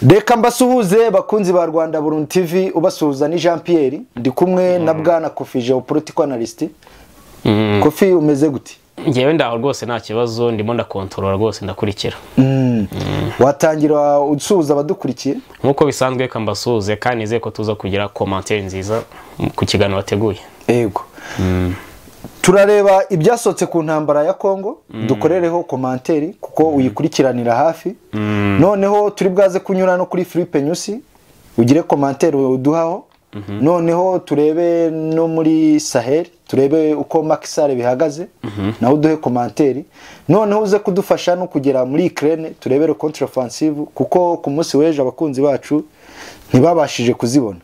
reka mbasuhuze bakunzi ba rwanda burundu tv ubasuhuza ni jean Pierre ndi kumwe na bwana kofi geopolitical analyst kofi umeze gute ngewe ndaho rwose nta kibazo ndimo ndakontorora rwose ndakurikira watangira usuhuza abadukurikiye nk'uko bisanzwe reka mbasuhuze kandi nizeye ko tuza kugira komantere nziza ku kiganiro wateguye yego turareba ibyasohotse ku ntambara ya kongo dukorereho komanteri kuko uyikurikiranira hafi noneho turi bwaze kunyura no kuri filipe nyusi ugire komanteri uduhaho noneho turebe no muri saheri turebe uko makisare bihagaze nawe uduhe komanteri noneho uze kudufasha no kugera muri ikirere turebere kontrafansivu kuko ku munsi w'ejo abakunzi bacu ntibabashije kuzibona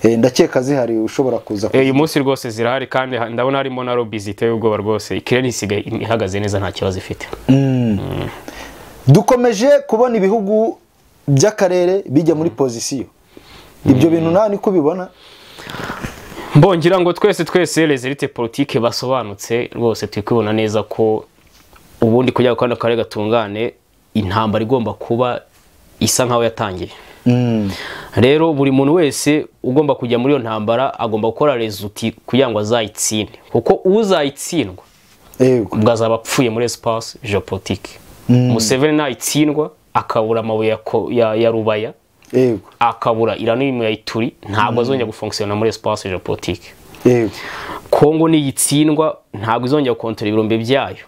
ndakeka zihari ushobora kuza uyu munsi rwose zirahari kandi ndabona harimo na robi ziteye ubwoba rwose ikirere isigaye ihagaze neza nta kibazo ifite dukomeje kubona ibihugu by'akarere bijya muri pozisiyo ibyo bintu nawe niko ubibona mbongira ngo twese twese rezerite politike basobanutse rwose turi kubibona neza ko ubundi kugira ngo kandi akarere gatungane intambara igomba kuba isa nkaho yatangiye rero buri muntu wese ugomba kujya muri iyo ntambara agomba gukora rezuti kugira ngo azayitsinde kuko uzayitsindwa ubwo azaba apfuye muri esipasi jeopolitike museveni ntayitsindwa akabura amabuye ya rubaya akabura irano ya ituri ntabwo azongera gufunkisiyona muri esipasi jeopolitike kongo niyitsindwa ntabwo izongera gukontora ibirombe byayo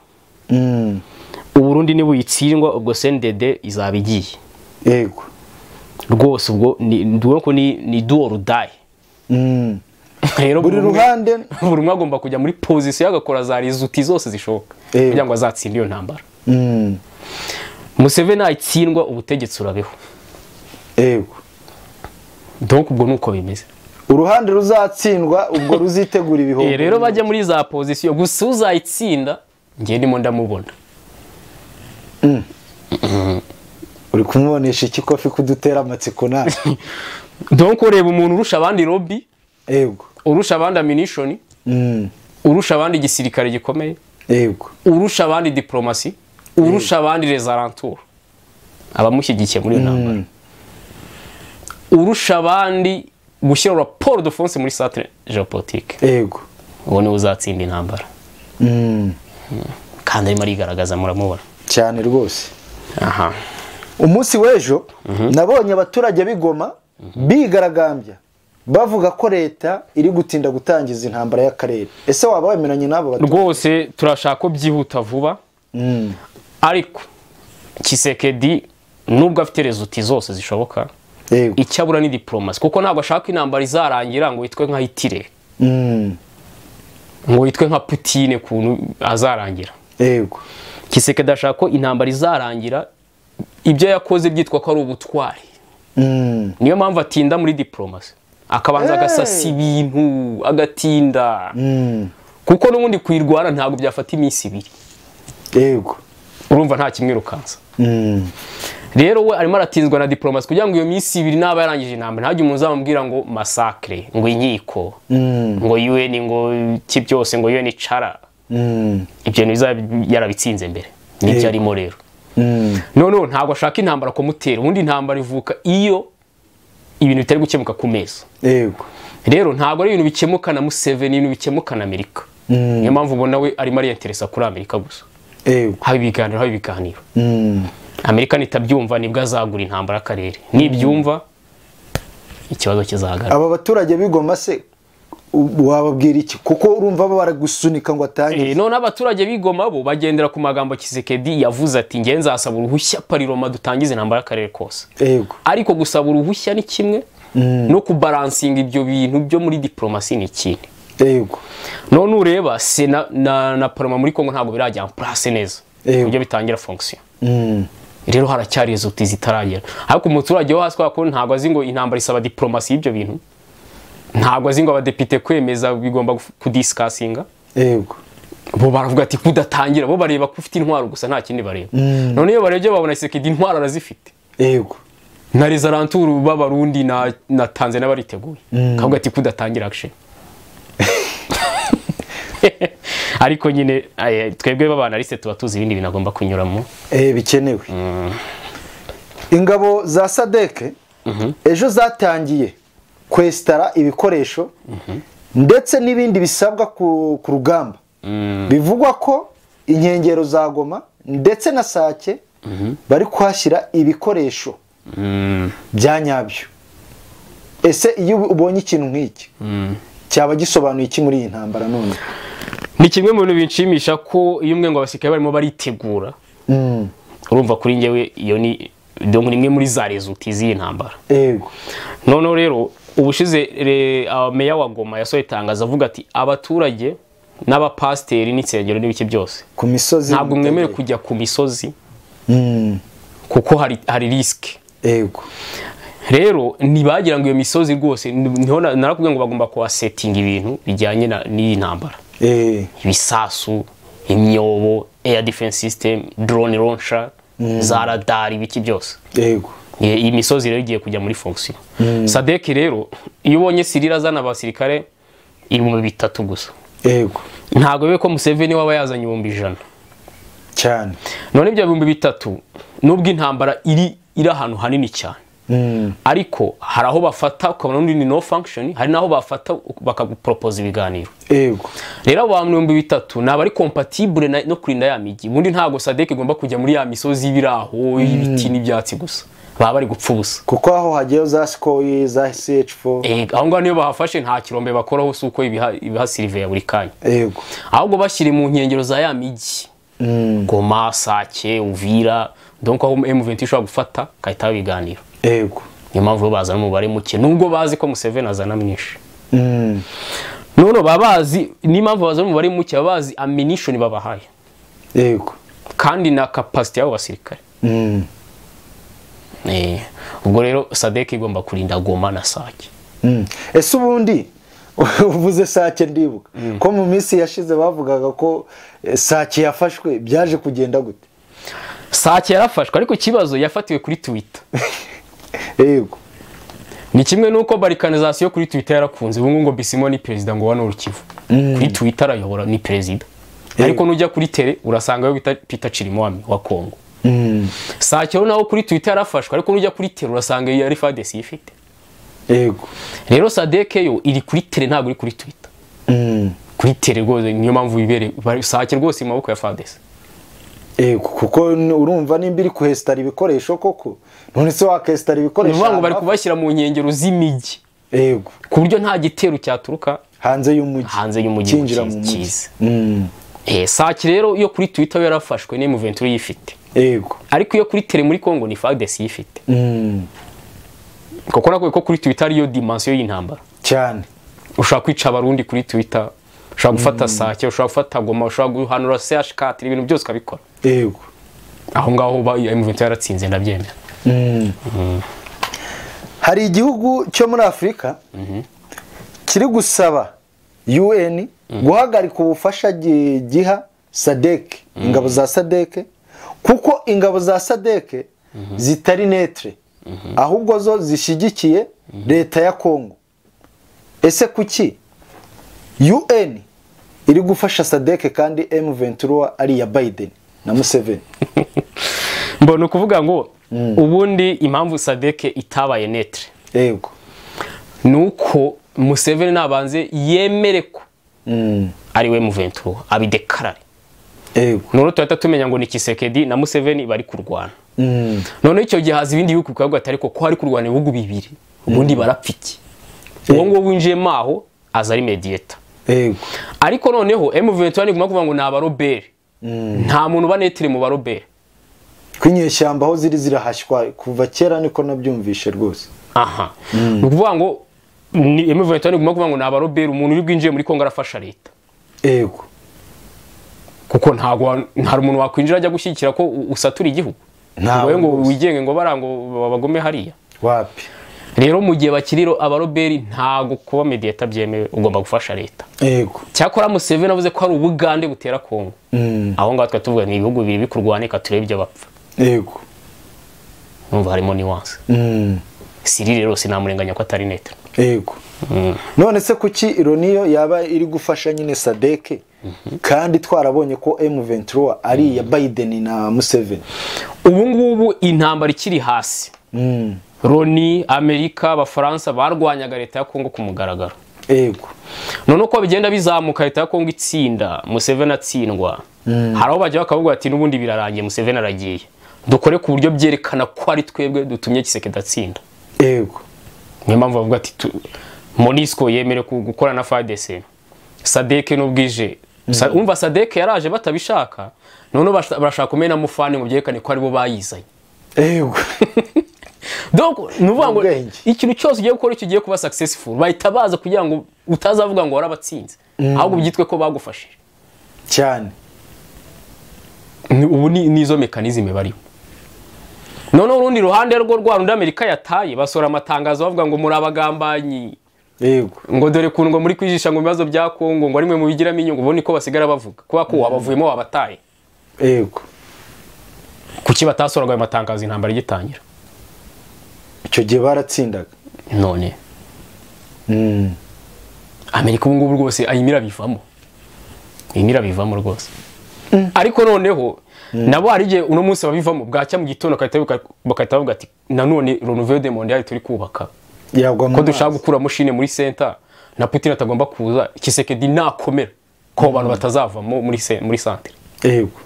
uburundi niba uyitsindwa ubwo sendede izaba igiye yego rwose ubwo ni duwo rudayi rero buri ruhande buri umwe agomba kujya muri pozisiyo agakora za rizuti zose zishoboka kugira ngo azatsinde iyo ntambara museveni ntatsindwa ubutegetsi urabeho yego doka ubwo ni uko bimeze uruhande ruzatsindwa ubwo ruzitegura ibihumbi rero bajya muri za pozisiyo gusa uzayitsinda ngewe ndimo ndamubona uri kumubonesha iki kofi kudutera amatsiko nawe donko ureba umuntu urusha abandi robi yego urusha abandi aminishoni urusha abandi igisirikare gikomeye yego urusha abandi diporomasi urusha abandi rezaranturo abamushyigikiye muri iyo ntambara urusha abandi gushyira raporo de fonse muri satire jeopolitike yego uwo niwe uzatsinda intambara kandi arimo arigaragaza muramubona cyane rwose aha umunsi w'ejo nabonye abaturage b'igoma bigaragambya bavuga ko leta iri gutinda gutangiza intambara y'akarere ese waba wemeranye n'abo baturage rwose turashaka ko byihuta vuba ariko kisekedi nubwo afite rezuti zose zishoboka yego icyo abura ni diporomasi kuko ntabwo ashaka intambara izarangira ngo yitwe nka hitire Mm, ngo yitwe nka putine kuntu azarangira yego kisekedi ashaka ko intambara izarangira ibyo yakoze byitwa ko ari ubutwari Mm, niyo mpamvu atinda muri diporomasi akabanza agasasa ibintu agatinda mm, kuko n'ubundi kuyirwara ntabwo byafata iminsi ibiri yego urumva nta kimwirukansa Mm, rero we arimo aratinzwa na diporomasi kugira ngo iyo minsi ibiri naba yarangije intambara ntihagire umuntu uzamubwira ngo masakire ngo inkiko mm, ngo un ngo iki byose ngo un icara mm, ibyo bintu bizaba yarabitsinze mbere nibyo Yego. arimo rero mm, noneho ntabwo ashaka intambara kumutera ubundi intambara ivuka iyo ibintu bitari gukemuka ku meza yego rero ntabwo ari ibintu bikemuka na museveni ibintu bikemuka na amerika Mm, niyo mpamvu ubona we arimo ariyenteresa kuri amerika gusa yego haba ibiganiro haba ibiganiro Mm, amerika nitabyumva nibwo azagura intambara akarere nibyumva ikibazo kizahagarara aba baturage b'igoma se u- wababwira iki kuko urumva baba baragusunika ngo atangize Eh, none abaturage b'igoma bo bagendera ku magambo kisekedi yavuze ati ngewe nzasaba uruhushya pariroma dutangize intambara y'akarere kose yego ariko gusaba uruhushya ni kimwe no kubaransinga ibyo bintu byo muri diporomasi ni ikindi yego none ureba sena na, na paroma muri kongo ntabwo birajya en place neza Yego. uburyo bitangira fonction Mm, rero haracyari izuti zitaragera ariko umuturage wo hasi kubera ko ntabwo azi ngo intambara isaba diporomasi y'ibyo bintu ntabwo azi ngo abadepite kwemeza bigomba guf- kudisikasinga yego bo baravuga ati kudatangira bo bareba ko ufite intwaro gusa nta kindi bareba Mm. none iyo barebye babona isekedi intwaro arazifite yego na rezaranturu b'abarundi na, na tanzania bariteguye Mm. kavuga ati kudatangira action ariko nyine eh, twebwe b'abanaliste tuba tuzi ibindi bintu agomba kunyuramo Eh, bikenewe ingabo za sadeke ejo zatangiye kwesitara ibikoresho ndetse n'ibindi bisabwa ku ku rugamba bivugwa ko inkengero za goma ndetse na sake bari kuhashyira ibikoresho bya nyabyo ese iyo ubonye ikintu nk'iki cyaba gisobanuye iki muri iyi ntambara none ni kimwe mu bintu binshimisha ko iyo umwe ngo abasirikare barimo baritegura urumva kuri njyewe iyo ni dongo ni imwe muri za rezuti z'iyi ntambara yego noneho rero ubushize re- ah, meya wa goma yasohoye itangazo avuga ati abaturage n'abapasiteri n'insengero n'ibiki byose ku misozi ntabwo mwemere kujya ku misozi Mm, kuko hari hari risike yego rero ntibagira ngo iyo misozi rwose niho na- narakubwiye ngo bagomba kuhasetinga ibintu bijyanye na- n'iyi ntambara Eh, ibisasu imyobo air defense system drone launcher za radar ibiki byose yego I- iyi misozi rero igiye kujya muri fonction sadeki rero iyo ubonye sirira azana abasirikare ibihumbi bitatu gusa yego ntabwo bibe ko museveni waba yazanye ibihumbi ijana cyane none ibyo bihumbi bitatu nubwo intambara iri iri ahantu hanini cyane Mm, ariko hari aho bafata ukabona undi ni no function hari n'aho bafata bakaguporopoza ibiganiro yego rero abo bantu ibihumbi bitatu ni abari kompatibule na- no kurinda ya migi ubundi ntabwo sadeki igomba kujya muri ya misozi y'ibiraho y'ibiti n'ibyatsi gusa baba bari gupfa ubusa kuko aho hagiyeho za sikoyi za ch4 Eh, aho ngaho niyo bahafashe nta kirombe bakoraho si uko ibiha- ibihasiriveya buri kanya yego ahubwo bashyire mu nkengero za ya migi Mm, goma sake uvira donc aho m20 ishobora gufata kahita biganiro yego niyo mpamvu bo bazana umubare muke nubwo bazi ko museveni azana mwinshi Mm, none baba bazi n'impamvu bazana umubare muke baba bazi ammunition babahaye yego kandi na capacity y'abo basirikare Mm, Eh, ubwo rero sadek igomba kurinda goma na sake mm. ese ubundi uvuze sake ndibuka ko mu minsi yashize bavugaga ko eh, sake yafashwe byaje kugenda gute sake yarafashwe ariko ikibazo yafatiwe kuri twitter yego ni kimwe n'uko barikanizasiyo kuri twitter yarakunze ubu ngubu ngo bisimo ni perezida ngo wano urukivu kuri twitter arayobora ni perezida ariko nujya kuri tere urasanga we bita peter chirimwami wa kongo Mm, sakiro nawe kuri twitter yarafashwe ariko nujya kuri tere urasanga iyo ari fadesi ifite yego rero sadeke yo iri kuri tere ntabwo iri kuri twitter Mm, kuri tere rwose niyo mpamvu wibereye sake rwose mu maboko ya fadesi yego kuko n- urumva nimba iri kuhesitara ibikoresho koko none se wakesitara ni ibikoresho ukuvuga ngo bari ahantu kubashyira mu nkengero z'imijyi hafi- yego ku buryo nta gitero cyaturuka hanze y'umujyi hanze y'umujyi ngo cyinjira mu kize- mujyi kize Mm, Eh, sake rero iyo kuri twitter we yarafashwe ni muventuri yifite yego ariko iyo kuri tere muri kongo ni fadesi yifite Mm, kuko nakubwiye ko kuri twitter ariyo dimansiyo y'intambara cyane ushobora kwica abarundi kuri twitter ushobora gufata sake ushobora gufata goma ushobora guhanura chk ibintu byose ukabikora yego aho ngaho ba mvt yaratsinze ndabyemera Mm. hari igihugu cyo muri afurika kiri gusaba un guhagarika ubufasha gi- giha sadeke ingabo za sadeke kuko ingabo za sadeke zitari netre ahubwo zo zishyigikiye leta ya kongo ese kuki un iri gufasha sadeke kandi m23 ari iya biden na museveni mbona ukuvuga ngo ubundi impamvu sadeke itabaye netre yego ni uko museveni nabanze yemere ko Mm. ari we muvt abidekarare yego noneho tuhita tumenya ngo ni kisekedi na museveni bari kurwana Mm, noneho icyo gihe haza ibindi bihugu bikavuga ati ariko ko hari kurwana ibihugu bibiri ubundi barapfa iki uwo nguwo winjiyemo aho aza ari mediyeta yego ariko noneho M21 iguma kuvuga ngo ni abaroberi nta muntu ubanetire mu baroberi ko inyeshyamba aho ziri zirahashywa kuva kera niko nabyumvishe rwose aha ni ukuvuga ngo ni M21 iguma kuvuga ngo ni abaroberi umuntu uri bwinjiye muri Kongo arafasha leta yego kuko ntago wa- nta umuntu wakwinjira ajya gushyigikira ko u- usatura igihugu Ntawe ngo ngo rwose. wigenge ngo bara ngo babagome hariya wapi rero mu gihe bakiriro abaroberi ntago kuba mediyeta byemewe ugomba gufasha leta yego cyakora Museveni avuze ko hari ubugande butera Kongo aho ngaho twari tuvuga ni ibihugu bibiri bikurwanika turebe ibyo bapfa yego numva harimo nuance Mm, siri rero sinamurenganya ko atari neto yego none se kuki ironiyo yaba iri gufasha nyine sadeke kandi twarabonye ko M23 ari iya Biden na Museveni ubu ngubu intambara ikiri hasi loni amerika abafaransa barwanyaga leta ya kongo ku mugaragaro yego none uko bigenda bizamuka leta ya kongo itsinda museveni atsindwa hari aho bajya bakavuga bati n'ubundi birarangiye museveni aragiye dukore ku buryo byerekana ko ari twebwe dutumye giseke datsinda yego niyo mpamvu bavuga ati tu- monisco yemere ku- gukora na fadese sadeke n'ubwije Sa- umva sadeke yaraje batabishaka noneho basha- barashaka kumena mufani ngo byerekane ko aribo bayizanye yego donc ni ukuvuga ngo Ubwenge. ikintu cyose ugiye gukora icyo ugiye kuba successful bahita baza kugira ngo utazavuga ngo warabatsinze ahubwo byitwe ko bagufashije cyane Ni- ubu ni- nizo mekanizme barimo noneho urundi ruhande rwo rwa rundi amerika yataye basohora amatangazo bavuga ngo muri abagambanyi yego ngo dore ukuntu ngo muri kwijisha ngo ibibazo bya kongo ngo ari mwe mubigiramo inyungu ubundi ko basigara bavuga kubera ko wabavuyemo wabataye yego kuki batasohoraga ayo matangazo intambara igitangira icyo gihe baratsindaga none Mm. amerika ubu ngubu rwose ayimo irabivamo ayimo irabivamo rwose ariko noneho nabo hari igihe uno munsi babivamo bwacya mu gitondo bagahita bibuka- bagahita bavuga ati nanone ronoveo de mondiale turi kubaka yagwa mu ko dushaka mazi. gukura mushine muri senta na putin atagomba kuza kisekedi nakomera ko abo bantu batazavamo muri se- muri santere yego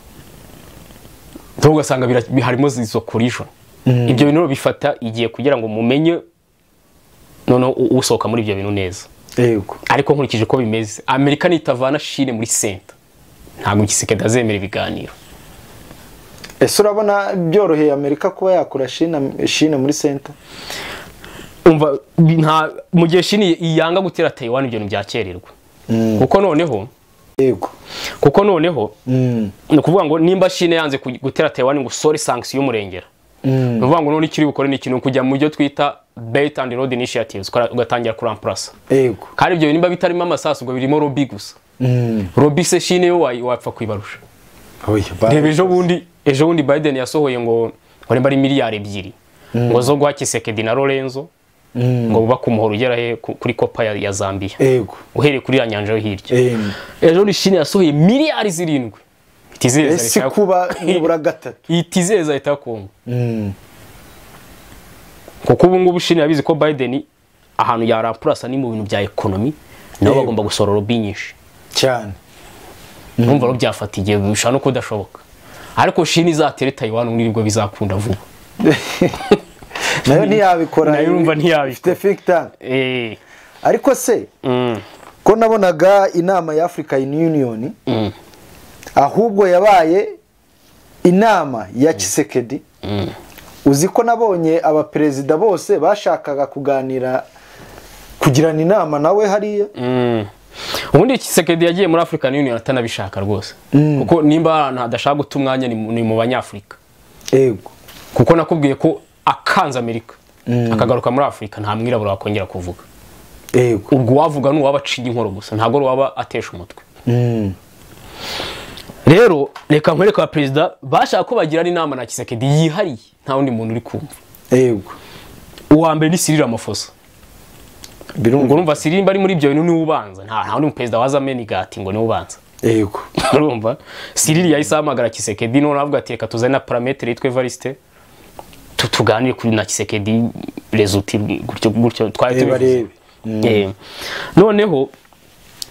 ntabwo ugasanga bira- bi- harimo izo collision ibyo bintu rero bifata igihe kugira ngo mumenye noneho u- usohoka muri ibyo bintu neza yego ariko nkurikije uko bimeze amerika nitavana shine muri senta ntabwo gisekedi azemera ibiganiro ese urabona byoroheye amerika kuba yakura shina shina muri senta umva bi- nta mu gihe shine yanga gutera tayiwani ibyo bintu byakererwa kuko noneho yego kuko noneho Mm. ni ukuvuga ngo nimba shine yanze ku- gutera tayiwani ngo usore sanction y'umurengera Mm. ni ukuvuga ngo none icyo uri bukore ni ikintu kujya mu byo twita bait and road initiatives ukora- ugatangira kuramplasa yego kandi ibyo nimba bitarimo amasasu ubwo birimo robi gusa Mm. robi se shine yo wayi- wapfa kwibarusha Oya, reba ejo bundi ejo bundi biden yasohoye ngo ngo nimba ari miliyari ebyiri ngo zo guha kisekedi na lorenzo Mm. ngo bubake umuhoro ugera he ku- kuri kopa ya, ya zambia yego uhereye kuri ya nyanja yo hirya Em, ejo bundi shine yasohoye miliyari zirindwi ese kuba nibura gatatu itizereza leta ya kongo Mm. kuko ubu ngubu shine yabizi ko biden ahantu yarampurasa ni mu bintu bya ekonomi nabo Yego. bagomba gusorora robi nyinshi cyane numva rero byafata igihe bishobora no kudashoboka ariko shini izatere tayiwani ubundi nibwo bizakunda vuba nayo ntiyabikora Nayo urumva ntiyabikora. ifite think tank Eh, ariko se mm, ko nabonaga inama ya africa union mm, ahubwo yabaye inama ya kisekedi mm. uzi ko nabonye abaperezida bose bashakaga kuganira kugirana inama nawe hariya Mm. ubundi kisekedi yagiye muri afurika union atanabishaka rwose kuko nimba hari ahantu hadashaka guta umwanya ni mu- ni mu banyafurika yego kuko nakubwiye ko akanze amerika akagaruka muri afurika nta mwirabura wakongera kuvuga yego ubwo uwavuga ni uwaba aciye inkoro gusa ntabwo ari uwaba atesha umutwe Mm. rero reka nkwereke ba perezida bashaka ko bagirana inama na kisekedi yihariye nta wundi muntu uri kumva yego uwa mbere ni sirira amafoso ngo birumva urumva sirimba ari muri ibyo bintu niwe ubanza nta nta wundi perezida waza amena igati ngo niwe ubanza yego urumva siriri yahise ahamagara kisekedi noneho avuga ati reka tuzane na parametere yitwa evariste tu- tuganire kuri na kisekedi rezuti gutyo gutyo twari Reba, tubivuze reba. Eh, noneho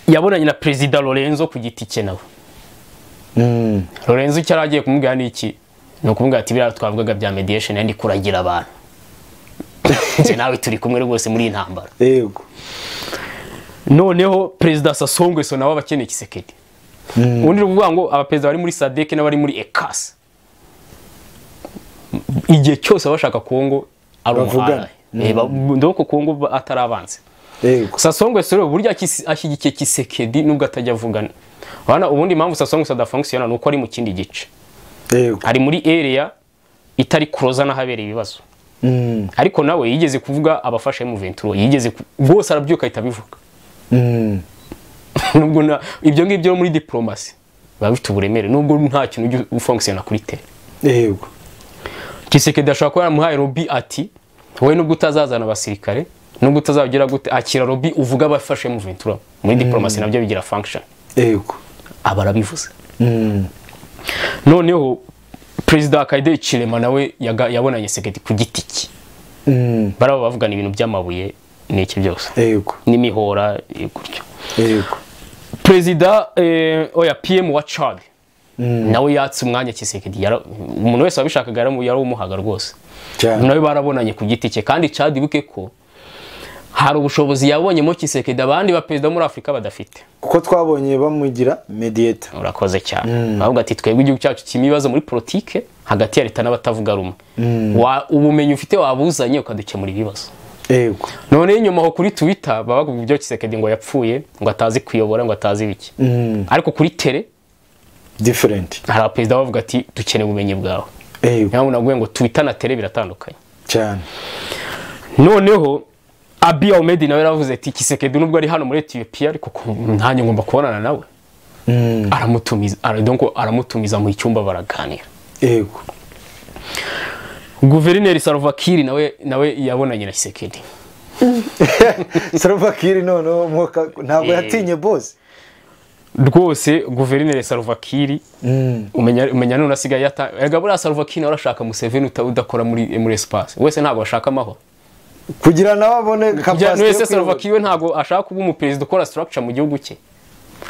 yabonanye na perezida lorenzo ku giti cye nawe Mm. lorenzo icyo yari agiye kumubwira ni iki ni ukumubwira ati biriya twavugaga bya mediyesheni yandi kuragira abantu Njye nawe turi kumwe rwose muri iyi ntambara yego noneho perezida Sassou Nguesso nawe aba akeneye kisekedi ubundi ni ukuvuga ngo abaperezida bari muri sadeke n'abari muri ekasi igihe cyose baba bashaka kongo ari Bavugana. umuhara Eh, ba- ndabona ko kongo ba- atari abanzi yego Sassou Nguesso rero burya akisi- ashyigikiye kisekedi nubwo atajya avugana Urabona ubundi impamvu Sassou Nguesso adafunkisiyona ni uko ari mu kindi gice yego ari muri area itari kuroza n'ahabereye ibibazo Mm. ariko nawe yigeze kuvuga abafashe mu ventura yigeze ku- bose arabyuka ahita abivuga Mm. nubwo na ibyo ngibyo muri diplomasi biba bifite uburemere nubwo nta kintu ujya ufonkisiyona kuri tere yego kisekedi ashobora kuba yaramuhaye robi ati wowe nubwo utazazana abasirikare nubwo utazagira gute akira robi uvuga abafashe mu ventura muri diplomasi nabyo bigira function yego aba arabivuze noneho perezida wa kayide cirema nawe yaga- yabonanye segedi ku giti cye Mm. baraba bavugana ibintu by'amabuye n'iki byose yego n'imihora eh, gutyo yego perezida eh, oya pm wa cad Mm. nawe yatse umwanya kisekedi yara- umuntu wese wabishakaga yaramu- yarawumuhaga rwose cyane nawe barabonanye ku giti cye kandi cad ibuke ko hari ubushobozi yabonyemo kisekedi abandi baperezida bo muri afurika badafite kuko twabonye bamugira mediyeta urakoze cyane bavuga ati twebwe igihugu cyacu kirimo ibibazo muri politike hagati ya leta n'abatavuga rumwe Wa- ubumenyi ufite wabuzanye ukadukemura ibibazo yego noneho inyuma aho kuri twitter baba bavuga ibyo kisekedi ngo yapfuye ngo atazi kuyobora ngo atazi biki Mm. ariko kuri tere diferenti hari abaperezida bavuga ati dukeneye ubumenyi bwawe yego niyo navuga ngo twitter na tere biratandukanye cyane noneho abi ahmed nawe yaravuze ati kisekedi nubwo ari hano muri etiyopiya ariko ku- nanjye ngomba kubonana nawe Mm. aramutumiza ara- donc aramutumiza mu icyumba baraganira yego guverineri sarovakiri nawe nawe yabonanye na kisekedi sarobakiri noneho umwuka ntabwo Eh. yatinye bose rwose guverineri sarovakiri umenya umenya none asigaye yata erega buriya sarovakiri nawe arashaka museveni uta- udakora muri muri espace wese ntabwo ashaka amahoro kugira nawe abone Bya- kapasite wese sarovakiri we ntabwo ashaka kuba umuperezida ukora structure mu gihugu cye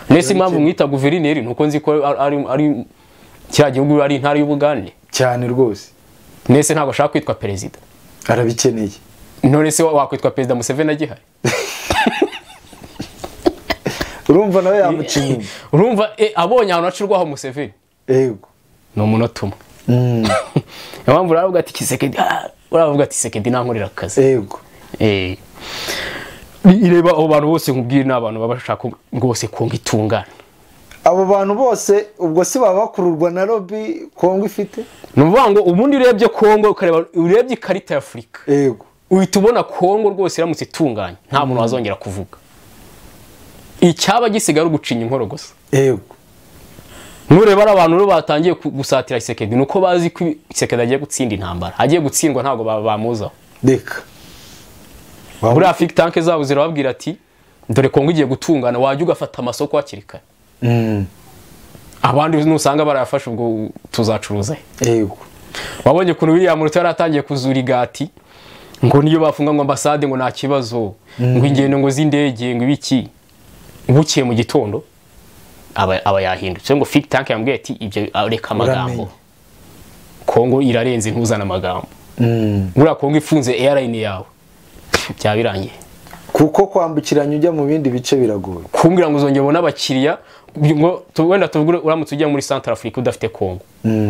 nese impamvu mwita guverineri ni uko nzi ko ari- ari ari kiriya gihugu ari intara y'ubugande cyane rwose nese ntabwo ashaka kwitwa perezida arabikeneye none se wa- wakwitwa perezida museveni agihari urumva nawe yamuciye inyuma urumva eh, abonye ahantu hacurwaho museveni yego ni umunota umwe Mm. niyo mpamvu uravuga ati kisekedi ah, uravuga ati sekedi nankorera akazi yego Eh. ireba abo bantu bose nkubwire ni abantu baba bashaka rwose kunga itungana abo bantu bose ubwo si baba bakururwa na lobi kongo ifite ni ukuvuga ngo ubundi urebye kongo ukareba urebye ikarita ya afurika yego uhita ubona kongo rwose iramutse itunganye nta muntu wazongera kuvuga icyaba gisigaye ari ugucinya inkoro gusa yego nureba ari abantu rero batangiye ku- gusatira isekedi ni uko bazi ko isekedi agiye gutsinda intambara agiye gutsindwa ntabwo ba- bamuzaho reka buriya think tank zabo zirababwira ati dore kongo igiye gutungana wajya ugafata amasoko hakiri kare Mm. abandi nusanga barayafashe ubwo tuzacuruza he yego wabonye ukuntu william ruto yari atangiye kuzura igati ngo niyo bafunga ngo ambasade ngo nta kibazo ngo ingendo ngo z'indege ngo ibiki bukiye mu gitondo aba aba yahindutse ngo think tank yambwiye ati ibyo ah, reka amagambo Uramenye. kongo irarenze ntuzane amagambo Mm. buriya kongo ifunze airline yawe byaba birangiye kuko kwambukiranya ujya mu bindi bice biragoye kumbwira ngo uzongera ubone abakiriya ngo tu- wenda tubigure uramutse ujya muri Central Africa udafite Kongo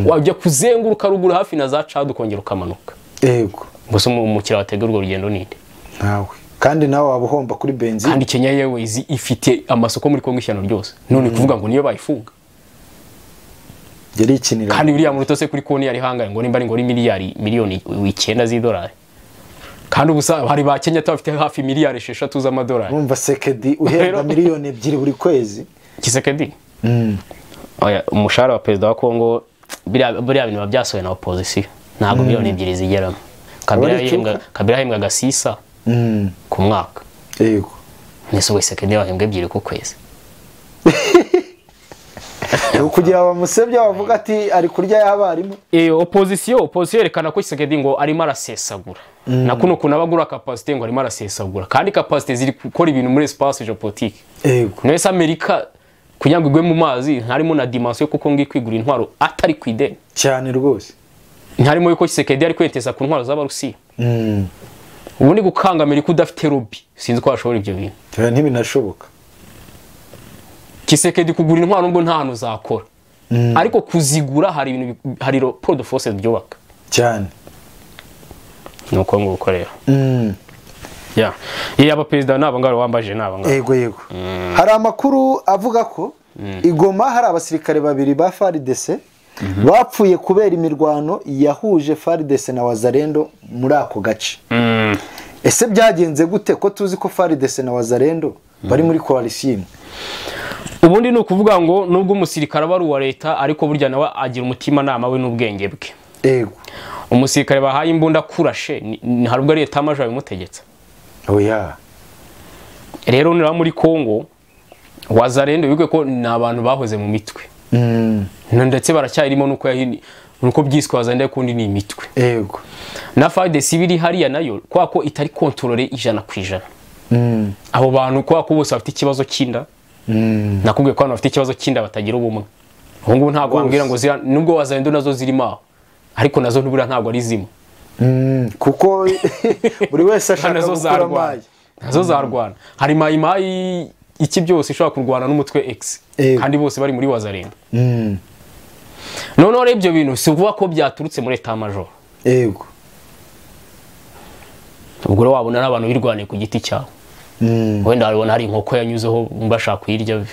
wajya kuzenguruka ruguru hafi na za Chad ukongera ukamanuka yego gusa umu- umukiriya wategura urwo rugendo ninde nawe kandi nawe waba uhomba kuri benzine kandi Kenya Airways ifite amasoko muri Kongo ishyano ryose none kuvuga ngo niyo bayifunga yarikinira kandi buriya muruto se kuri konti yari hangaye ngo nimba ari ngo ari miliyari miliyoni icyenda z'idolari kandi ubusa hari ba Kenya bafite hafi miliyari esheshatu z'amadolari urumva sekedi uhembwa Rero- miliyoni ebyiri buri kwezi kisekedi Mm. Oya, umushahara wa perezida wa kongo biriya biriya bintu biba byasohoye na opozisiyo ntabwo miliyoni ebyiri zigeramo kabila Aba ari yahembwa- icuka. kabila yahembwaga sisa Mm. ku mwaka yego nese wese kende bahembwa ebyiri ku kwezi kugira ngo bamusebye bavuga ati ari kurya y'abarimu opozisiyo opozisiyo yerekana ko isekedi ngo arimo arasesagura na kuno kuntu aba agura kapasite ngo arimo arasesagura kandi kapasite ziri gukora ibintu muri esipasi jeopolitike yego mwese amerika kugira ngo igwe mu mazi ntarimo na dimansiyo kuko ngiye kwigura intwaro atari ku ideni cyane rwose ntarimo yuko kisekedi ari kweteza ku ntwaro z'abarusiya Mm. ubundi gukangamira ko udafite lobby sinzi ko washobora ibyo bintu Dore ntibinashoboka kisekedi kugura intwaro nubwo nta hantu uzakora Mm. ariko kuzigura hari ibintu bi- hari raporo de force byubaka cyane ni uko nguko rero Mm. ya iyo aba perezida ni abangaba wambaje ni abangaba yego yego hari amakuru avuga ko igoma hari abasirikare babiri ba faridese bapfuye kubera imirwano yahuje faridese na wazarendo muri ako gace Mm. ese byagenze gute ko tuzi ko faridese na wazarendo bari muri koalisiyo imwe ubundi ni ukuvuga ngo nubwo umusirikare aba ari uwa leta ariko burya nawe agira umutimanama we n'ubwenge bwe yego umusirikare bahaye imbunda kurashe ni- ni- hari ubwo ari leta y'amajoro yabimutegetse oya rero niba muri kongo wazarende wibuke ko ni abantu bahoze mu mitwe Mm, Na- ndetse baracyarimo nuko yahini nuko byiswe wazarende kundi ni imitwe yego na FARDC biri hariya nayo kwa ko itari kontrole ijana ku ijana Mm, abo bantu kwa ko bose bafite ikibazo cy'inda mm, nakubwiye ko abantu bafite ikibazo cy'inda batagira ubumwe ubu ngubu ntabwo wambwira ngo zira nubwo wazarendo nazo zirimo aho ariko nazo ntubura ntabwo ari zimwe mm, kuko buri wese Kandi ashaka nazo gukura zarwana amayi nazo zarwana hari mayimayi iki byose ishobora kurwana n'umutwe X Yego. kandi bose bari muri wazarendo Mm, noneho rero ibyo bintu si ukuvuga ko byaturutse muri etat major yego ubwo rero wabona ari abantu birwaniye ku giti cyabo Mm. wenda wabona hari inkoko yanyuzeho bumva ashaka kuyirya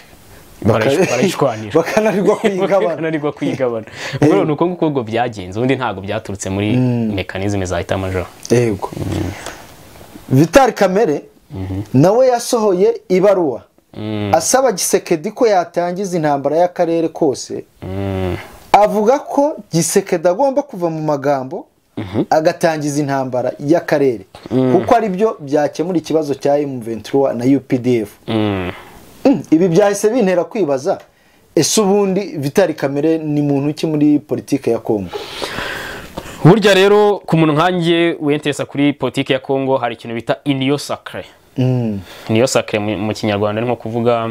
barayish- barayishwanira bakanarirwa kuyigabana bakananirwa kuyigabana ubwo rero ni uko nguko ubwo byagenze ubundi ntabwo byaturutse muri mekanizme za etat major yego vitali kamere nawe yasohoye ibaruwa asaba gisekedi ko yatangiza intambara y'akarere kose avuga ko gisekedi agomba kuva mu magambo agatangiza intambara y'akarere kuko ari byo byakemura ikibazo cya M23 na UPDF Mm, ibi byahise bintera kwibaza ese ubundi vitali kamere ni muntu ki muri politiki ya kongo burya rero ku muntu nkanjye wiyenteresa kuri politiki ya congo hari ikintu bita iniyo sacre Mm, iniyo sacre mu mu kinyarwanda ni nko kuvuga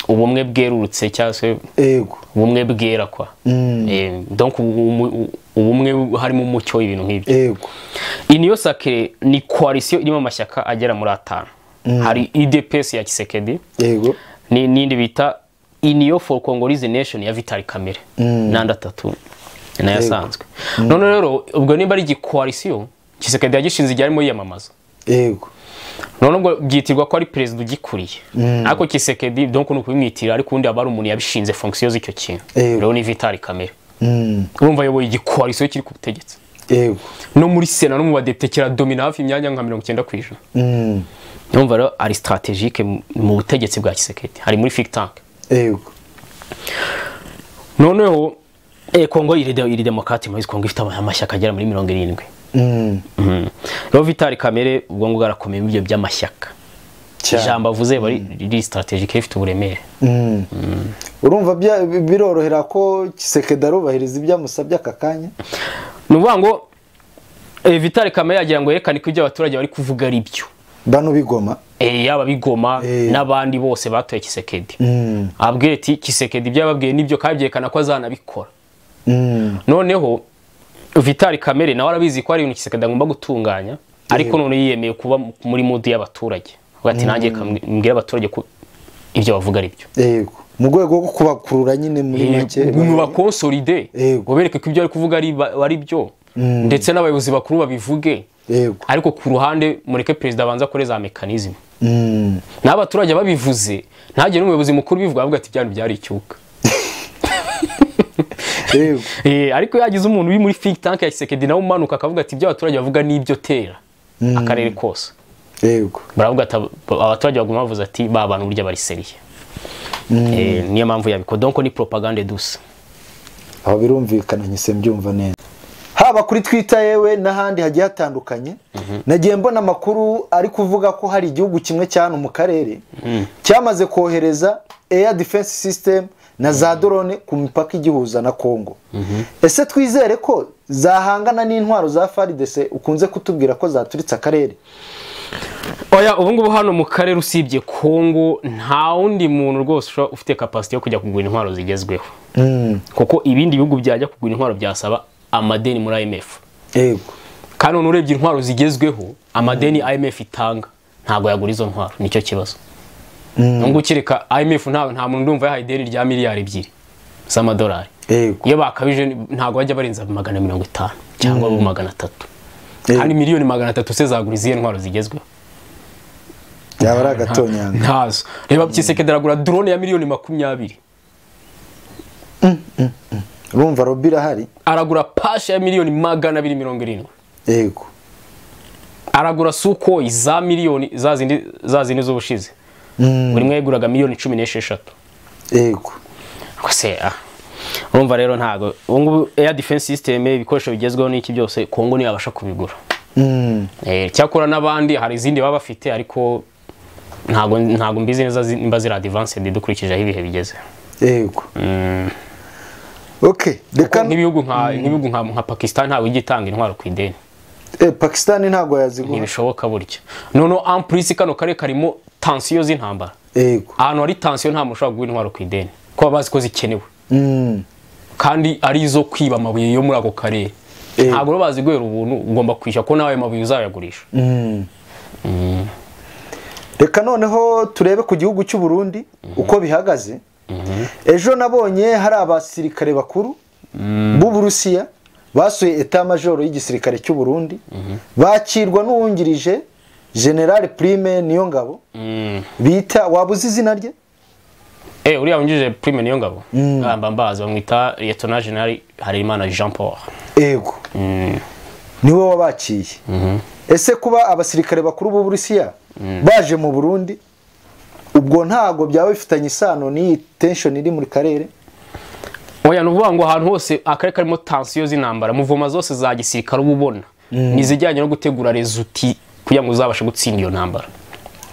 ubumwe bwerurutse cyangwa se yego ubumwe bwera kwa Mm. Eh, donc ubu- ubu- ubumwe harimo umucyo ibintu nk'ibyo yego iniyo sacre ni koalisiyo irimo amashyaka agera muri atanu hari idps ya kisekedi yego ni- n'indi bita iniyo for congolese nation ya vitali kamere n'andi atatu nayo asanzwe none rero ubwo nimba ari igikoalisiyo kisekedi yagishinze igihe arimo yiyamamaza yego none ubwo byitirwa ko ari perezida ugikuriye ariko kisekedi donc ni ukubimwitira ariko ubundi aba ari umuntu yabishinze fonction z'icyo kintu Yego. rero ni vitali kamere Mm, urumva ayoboye igikoalisiyo kiri ku butegetsi yego no muri sena no mu badepite kiradomina hafi imyanya nka mirongo icyenda ku ijana Mm, urumva rero ari strategike mu- mu butegetsi bwa kisekedi hari muri think tank yego noneho eh, kongo iri de- iri demokarati muri kongo ifite ama- amashyaka agera muri mirongo irindwi Mm, Mhm. rero vitali kamere ubwo ngubwo arakomeye muri ibyo by'amashyaka cyane. ijambo avuze riba ri- riri strategike rifite uburemere Mm. urumva bya- birorohera ko kisekedi arubahiriza ibyo amusabye aka kanya ni ukuvuga ngo eh, vitali kamere yagira ngo yerekane ko ibyo abaturage bari kuvuga ari byo bano bigoma Eh, yaba bigoma Eh. n'abandi bose batoye kisekedi Mm, ababwira ati kisekedi ibyo yababwiye nibyo kandi byerekana ko azanabikora mm, noneho vitali kamere nawe arabizi ko hari ibintu kisekedi agomba gutunganya ariko none yiyemeye kuba muri mudu y'abaturage avuga ati nanjye reka mbwire abaturage ko ibyo bavuga ari byo yego mu rwego rwo kubakurura nyine muri make mu bakonsolide Yego. ngo bereke ko ibyo ari kuvuga ari ba- ari byo ndetse n'abayobozi bakuru babivuge yego ariko ku ruhande mureke perezida abanza kuri za mekanizme Mm, naho abaturage babivuze ntagire n'umuyobozi mukuru ubivuga avuga ati byari byari icyuka yego Eh, ariko yagize umuntu uri muri think tank ya Kisekedi nawe umanuka akavuga ati ibyo abaturage bavuga ni ibyo tera akarere kose yego baravuga ati ab- abaturage baguma bavuze ati ba bantu burya bari seriye Eh, niyo mpamvu yabikora donc ni propagande dusa aho birumvikana nyise mbyumva neza haba kuri twita yewe n'ahandi hagiye hatandukanye nagiye mbona amakuru ari kuvuga ko hari igihugu kimwe cya hano mu karere cyamaze kohereza air defense system na za drone ku mipaka igihuza na congo ese twizere ko zahangana n'intwaro za faridese ukunze kutubwira ko zaturitse akarere oya ubu ngubu hano mu karere usibye kongo nta wundi muntu rwose ushobora- ufite kapasite yo kujya kugura intwaro zigezweho kuko ibindi bihugu byajya kugura intwaro byasaba amadeni muri imf yego kandi none urebye intwaro zigezweho amadeni imf itanga ntabwo yagura izo ntwaro nicyo kibazo nubwo ukireka imf nta nta muntu ndumva yahaye ideni rya miliyari ebyiri z'amadolari yego iyo bakabije ntabwo bajya barenza magana mirongo itanu cyangwa abo magana atatu kandi yego miliyoni magana atatu se zagura izihe ntwaro zigezweho yaba ari agatonyanga ntazo reba kisekedi aragura drone ya miliyoni makumyabiri urumva robi irahari aragura pashe ya miliyoni magana abiri mirongo irindwi yego aragura sukoyi za miliyoni za zindi za zindi z'ubushize Mm, buri umwe yaguraga miliyoni cumi n'esheshatu yego se ah urumva rero ntago ubu ngubu air defense system ibikoresho bigezweho n'iki byose kongo niyo yabasha kubigura Mm, Eh, cyakora n'abandi hari izindi baba bafite ariko ntabwo ntabwo mbizi neza zi- nimba ziri adivansedi dukurikije aho ibihe bigeze yego ok reka nk'ibihugu nka nk'ibihugu nka nka pakisitani ntabwo ijya itanga intwaro ku ideni eh, pakisitani ntabwo yaziguha ntibishoboka burya noneho ampurisi kano karere karimo tansiyo z'intambara yego ahantu hari tansiyo nta muntu ushobora guha intwaro ku ideni kuko baba bazi ko zikenewe Mm. kandi ari izo kwiba amabuye yo muri ako karere Eh. ntabwo baba bazi guhera ubuntu ugomba kwishyura ko nawe ayo mabuye uzayagurisha Mm. reka noneho turebe ku gihugu cy'u Burundi uko bihagaze ejo nabonye hari abasirikare bakuru b'uburusiya basuye eta majoro y'igisirikare cy'u Burundi bakirwa n'uwungirije generale prime niyo ngabo Mm. bita waba uzi izina rye Eh, uriya winjije prime niyo ngabo amba mbazi bamwita liyetona jenali harerimana jean paul yego Mm. niwe wabakiye ese kuba abasirikare bakuru b'uburusiya baje mu burundi ubwo ntabwo byaba bifitanye isano n'iyi tension iri muri karere oya ni ukuvuga ngo ahantu hose akarere karimo tansiyo z'intambara muvoma zose za gisirikare uba ubona ni izijyanye no gutegura rezuti kugira ngo uzabashe gutsinda iyo ntambara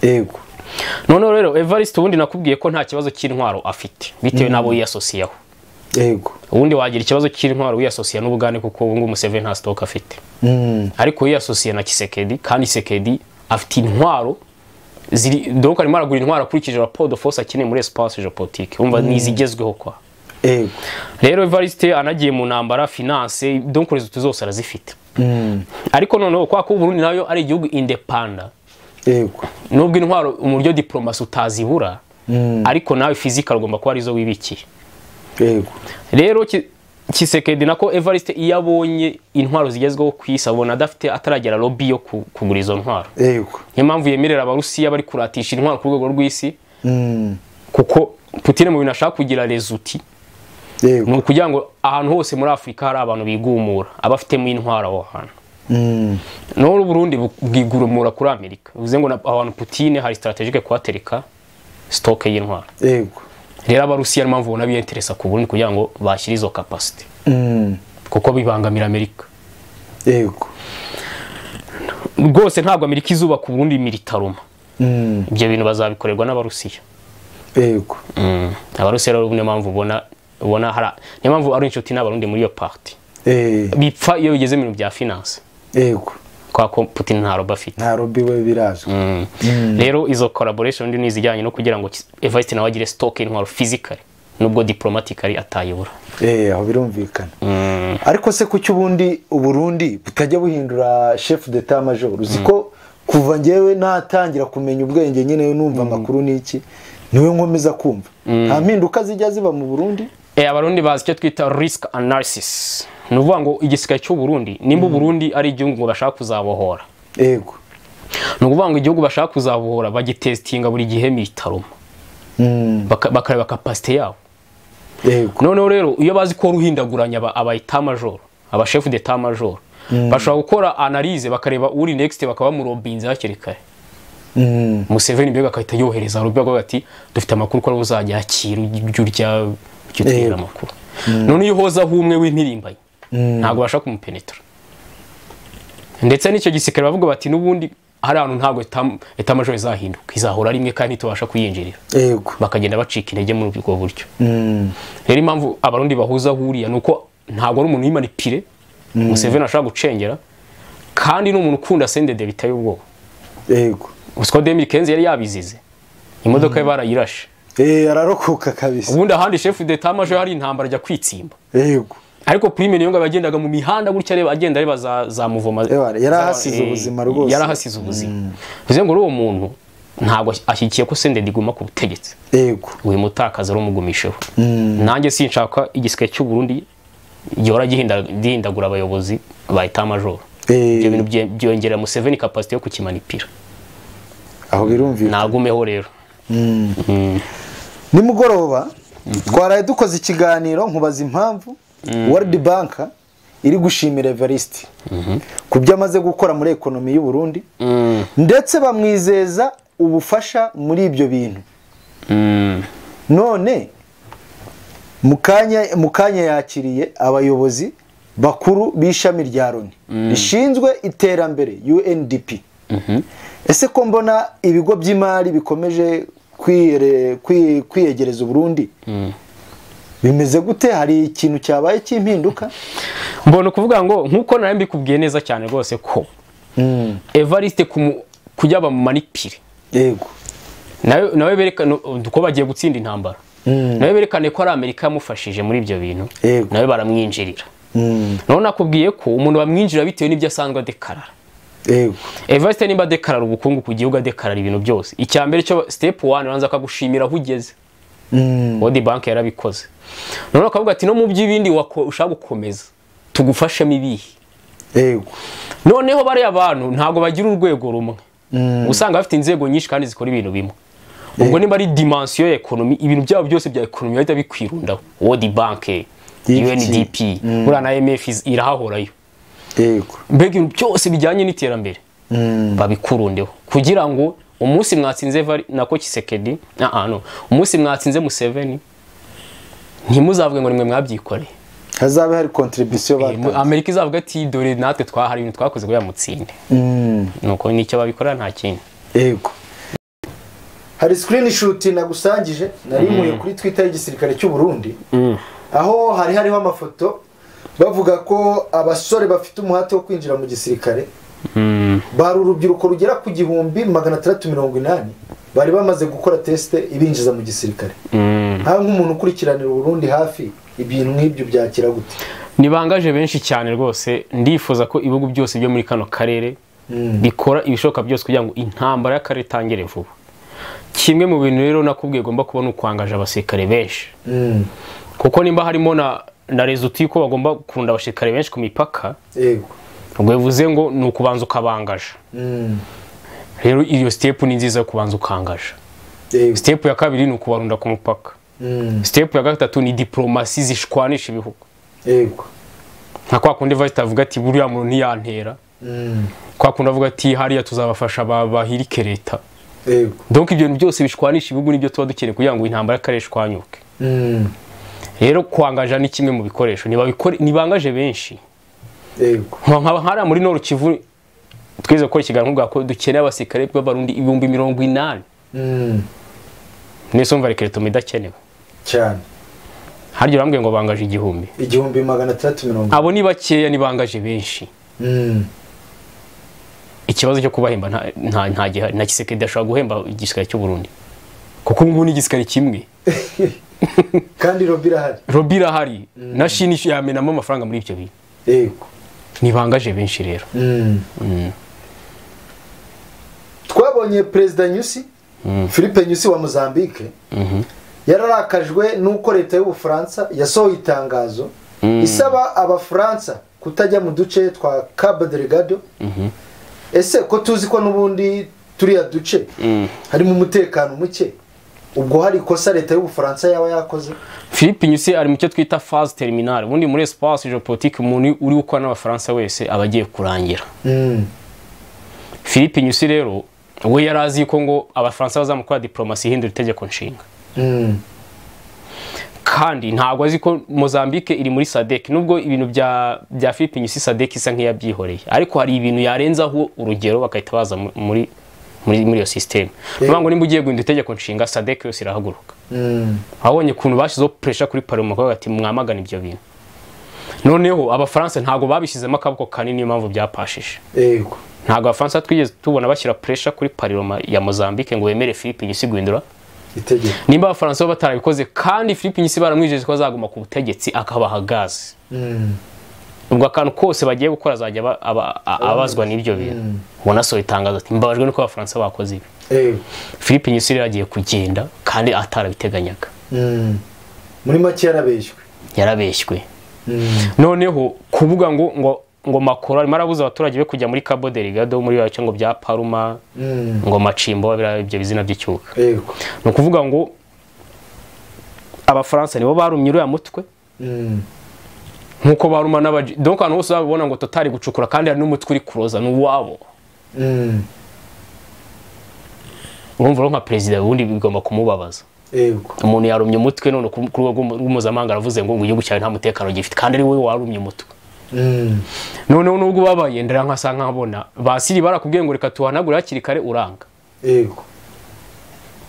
yego noneho rero evariste ubundi nakubwiye ko nta kibazo cy'intwaro afite bitewe n'abo yiyasosiyeho yego ubundi wagira ikibazo cy'intwaro wiyasosiye n'ubugande kuko ubu ngubu museveni nta sitoke afite Mm. ariko yiyasosiye na kisekedi kandi kisekedi afite intwaro ziri donc arimo aragura intwaro akurikije raporo de force akeneye muri espace geopolitique umva ni izigezweho kwa yego rero evariste anagiye mu ntambara finance donc rezulte zose arazifite Mm. ariko noneho kwa ko uburundi nayo ari igihugu indepanda yego nubwo intwaro mu buryo diplomasi utazibura Mm. ariko nawe fizikali ugomba kuba arizo wibikiye yego rero Ki- kisekedi nako evariste iyo abonye intwaro zigezweho ku isi abona adafite ataragera lobby yo ku- kugura izo ntwaro yego niyo mpamvu yemerera abarusiya bari kuratisha intwaro ku rwego rw'isi Mm. kuko putine mu bintu ashaka kugira rezuti ni yego ukugira ngo ahantu hose muri afurika hari abantu bigumura abafitemo intwaro aho hantu Mm. naho uburundi bwigurumura kuri amerika bivuze ngo na- abantu putine hari sitaratejike kuhatereka sitoke y'intwaro yego rero abarusiya niyo mpamvu ubona biyenteresa ku burundi kugira ngo bashyire izo kapasite Mm. kuko bibangamira amerika yego rwose ntabwo amerika izubaka uburundi militaruma Mm. ibyo bintu bazabikorerwa n'abarusiya yego abarusiya rero niyo mpamvu ubona ubona hari niyo mpamvu ari inshuti n'abarundi muri iyo parti Eh, bipfa iyo bigeze mu bintu bya finance yego kwa ko putin nta roba afite nta robi we birazwi Mm. rero izo collaboration ndi ni izijyanye no kugira ngo evariste nawe agire stock intwaro physically nubwo diplomatically atayibura Eh, aho birumvikana Mm. ariko se kuki ubundi uburundi butajya buhindura chef d'etat major uzi ko kuva njyewe natangira kumenya ubwenge nyine numva amakuru n'iki niwe nkomeza kumva nta mpinduka zijya ziba mu burundi Eh, abarundi bazi icyo twita risk analysis ni ukuvuga ngo igisirikare cy'u Burundi nimba uburundi ari igihugu ngo bashaka kuzabohora yego ni ukuvuga ngo igihugu bashaka kuzabohora bagitestinga buri gihe militaruma Mm, Baka- bakareba kapasite yabo yego noneho rero iyo bazi ko ruhindaguranya aba aba etat major aba chef d'etat major bashobora gukora analyse bakareba uri next bakaba murobinze hakiri kare Mm, Museveni mbega akahita yohereza rubi avuga ati dufite amakuru ko uzajya akira ujya urya ujya utubwira Eh. amakuru none iyo uhozaho umwe w'impirimbanyi Mm. ntabwo ubasha kumupenetra ndetse n'icyo gisirikare bavuga bati n'ubundi hari ahantu ntabwo etam- etamajoro izahinduka izahora rimwe kandi ntitubasha kuyinjirira yego bakagenda bacika intege muri ubwo buryo Mm, rero impamvu abarundi bahuza huriya ni uko ntabwo ari umuntu w'imanipire museveni ashobora gucengera kandi ni umuntu ukunda sendede biteye ubwoba yego usiko demiri kenzi yari yabizize imodoka ye barayirashe Eh, ararokoka kabisa ubundi ahandi shefu d'etat majo hari intambara ajya kwitsimba yego ariko prime niyo ngabo yagendaga mu mihanda gutya areba agenda areba za, za muvoma Ewa, yari za- ahasize eh, ubuzima rwose. yari ahasize ubuzima bivuze ngo uwo muntu ntabwo ashyigikiye ko sendede iguma ku butegetsi yego wimutakaza urumugumisheho nanjye sinshaka igisirikare cy'u Burundi gihora gihinda- gihindagura abayobozi ba etat major Eh, ibyo bintu bye- byongerera Museveni capacity yo kukimanipira aho birumvikana nagumeho rero nimugoroba twaraye dukoze ikiganiro nkubaza impamvu world bank iri gushimira evariste ku byo amaze gukora muri ekonomi y'u Burundi Mm, ndetse bamwizeza ubufasha muri ibyo bintu mm. none mu kanya mu kanya yakiriye abayobozi bakuru b'ishami rya loni rishinzwe iterambere UNDP ese ko mbona ibigo by'imari bikomeje kwiyere- kwi- kwiyegereza uburundi bimeze gute hari ikintu cyabaye cy'impinduka mbona ukuvuga ngo nk'uko nawe mbikubwiye neza cyane rwose ko Mm, evariste kumu- kujya bamumanipire yego nawe nawe berekana ko bagiye gutsinda intambara Mm, nawe berekane ko ari amerika yamufashije muri ibyo bintu Yego. nawe baramwinjirira mm, nawe nakubwiye ko umuntu bamwinjira bitewe n'ibyo asanzwe adekarara yego evariste nimba adekarara ubukungu ku gihugu adekarara ibintu byose icya mbere cyo sitepu wani uranza akagushimira aho ugeze Mm, wodi banki yarabikoze none akavuga ati no mu by'ibindi wako- ushaka gukomeza tugufashemo ibihe yego noneho bariya bantu ntabwo bagira urwego rumwe Mm. usanga bafite inzego nyinshi kandi zikora ibintu bimwe ubwo niba ari dimansiyo ya ekonomi ibintu byabo byose bya ekonomi bahita bikwirundaho wodi banki DFT. undp buriya na imf iz- irahahorayo yego mbega ibintu byose bijyanye n'iterambere Mm, babikurundeho kugira ngo umunsi mwatsinze Vari- nako kisekedi ah, ah, no. umunsi mwatsinze museveni ntimuzavuge ngo nimwe mwabyikoreye hazabe hari kontribisiyo Mu- batanga amerika izavuga ati dore natwe twahari ibintu twakoze ngo yamutsinde Mm. nuko nicyo babikora nta kindi yego hari sikirinishuti nagusangije nari nkuye kuri twita y'igisirikare cy'u Burundi aho hari hariho amafoto bavuga ko abasore bafite umuhate wo kwinjira mu gisirikare bari urubyiruko rugera ku gihumbi magana atandatu mirongo inani bari bamaze gukora tesite ibinjiza mu gisirikare nkawe nk'umuntu ukurikiranira uburundi hafi ibintu nk'ibyo byakira gute nibangaje benshi cyane rwose ndifuza ko ibihugu byose byo muri kano karere Mm. bikora ibishoboka byose kugira ngo intambara y'akarere itangire vuba kimwe mu bintu rero nakubwiye ugomba kubona ukwangaje abasirikare benshi Mm, kuko nimba harimo na na rezuti ko bagomba kurunda abasirikare benshi ku mipaka yego ubwo bivuze ngo ni ukubanza ukabangaje Mm, rero iyo sitepu ni nziza yo kubanza ukangaje yego sitepu ya kabiri ni ukubarunda ku mupaka Mm, sitepu ya gatatu ni diporomasi zishwanisha ibihugu yego nka kwa kundi vasita avuga ati buriya muntu ntiyantera Mm, kwa kundi avuga ati hariya tuzabafasha ba- bahirike leta yego donc ibyo bintu byose bishwanisha ibihugu nibyo tuba dukeneye kugira ngo intambara y'akarere ishwanyuke Mm, rero kwangaja ni kimwe mu bikoresho Nibabikore- nibangaje benshi yego nka nkaba hariya muri noru kivu twize gukora ikiganiro bwa ko dukeneye abasirikare b'abarundi ibihumbi mirongo inani Mm, mwese umva rekeretoma idakenewe cyane harya urambwiye ngo bangaje igihumbi igihumbi magana atandatu mirongo abo ni bakeya nibangaje benshi Mm, ikibazo cyo kubahemba nta- nta- nta gihari na kisekedi ashobora guhemba igisirikare cy'u Burundi kuko ubu ngubu ni igisirikare kimwe kandi robi irahari robi irahari na shini yamenamo amafaranga muri ibyo bintu yego ntibangaje benshi rero Mm. twabonye perezida nyusi philippe nyusi wa mozambique yararakajwe n'uko leta y'ubufaransa yasohoye itangazo isaba abafaransa kutajya mu duce twa cabo delegado ese ko tuzi ko n'ubundi turiya duce harimo umutekano muke ubwo hari ikosa leta y'ubufaransa yaba yakoze philippe nyusi ari mu cyo twita phase terminale ubundi muri espace geopolitique umuntu uri gukora n'abafaransa wese aba agiye kurangira Mm, philippe nyusi rero we yari azi ko ngo abafaransa bazamukora diplomasi ihindura itegeko nshinga mm, kandi ntabwo azi ko mozambique iri muri sadek nubwo ibintu bya bya philippe nyusi sadek isa nk'iyabyihoreye ariko hari ibintu yarenzaho urugero bakahita baza mu- muri muri muri iyo sisiteme niyo ngo nimba ugiye guhindura itegeko nshinga sadek yose irahaguruka mm, abonye ukuntu bashyizeho puresha kuri paroma bakavuga bati mwamagana ibyo bintu noneho abafaransa ntabwo babishyizemo akaboko kanini niyo mpamvu byapashije yego ntabwo abafaransa twigeze tubona bashyira puresha kuri paroma ya mozambique ngo bemere philippe nyusi guhindura itegeko nimba abafaransa bo batarabikoze kandi philippe nyisi baramwijeje ko azaguma ku butegetsi akabaha gazi Mm, ubwo akantu kose bagiye gukora azajya aba- aba- a- abazwa n'ibyo bintu ubona asohoye itangazo ati mbabajwe nuko abafaransa bakoze ibi yego philippe nyisi rero agiye kugenda kandi atarabiteganyaga Mm, muri make yarabeshywe yarabeshywe Mm, noneho kuvuga ngo ngo ngo makoro arimo arabuza abaturage be kujya muri cabo delegado muri bacyo ngo bya paruma mm, ngo macimbo biriya ibyo bizina by'icyuka yego ni ukuvuga ngo abafaransa nibo barumye uriya mutwe Mm, nkuko baruma n'abaji donc ahantu hose babibona ngo totari gucukura kandi hari n'umutwe uri kuroza ni uwabo mm, urumva rero nka perezida ubundi bigomba kumubabaza yego umuntu yarumye umutwe none ku ku rwego rw'umu- rw'umuzamahanga aravuze ngo ngo igihugu cyawe nta mutekano gifite kandi ari wowe warumye umutwe noneho nubwo ubabaye ndera nkasa nkabona basiri barakubwiye ngo reka tuhanagure hakiri kare uranga yego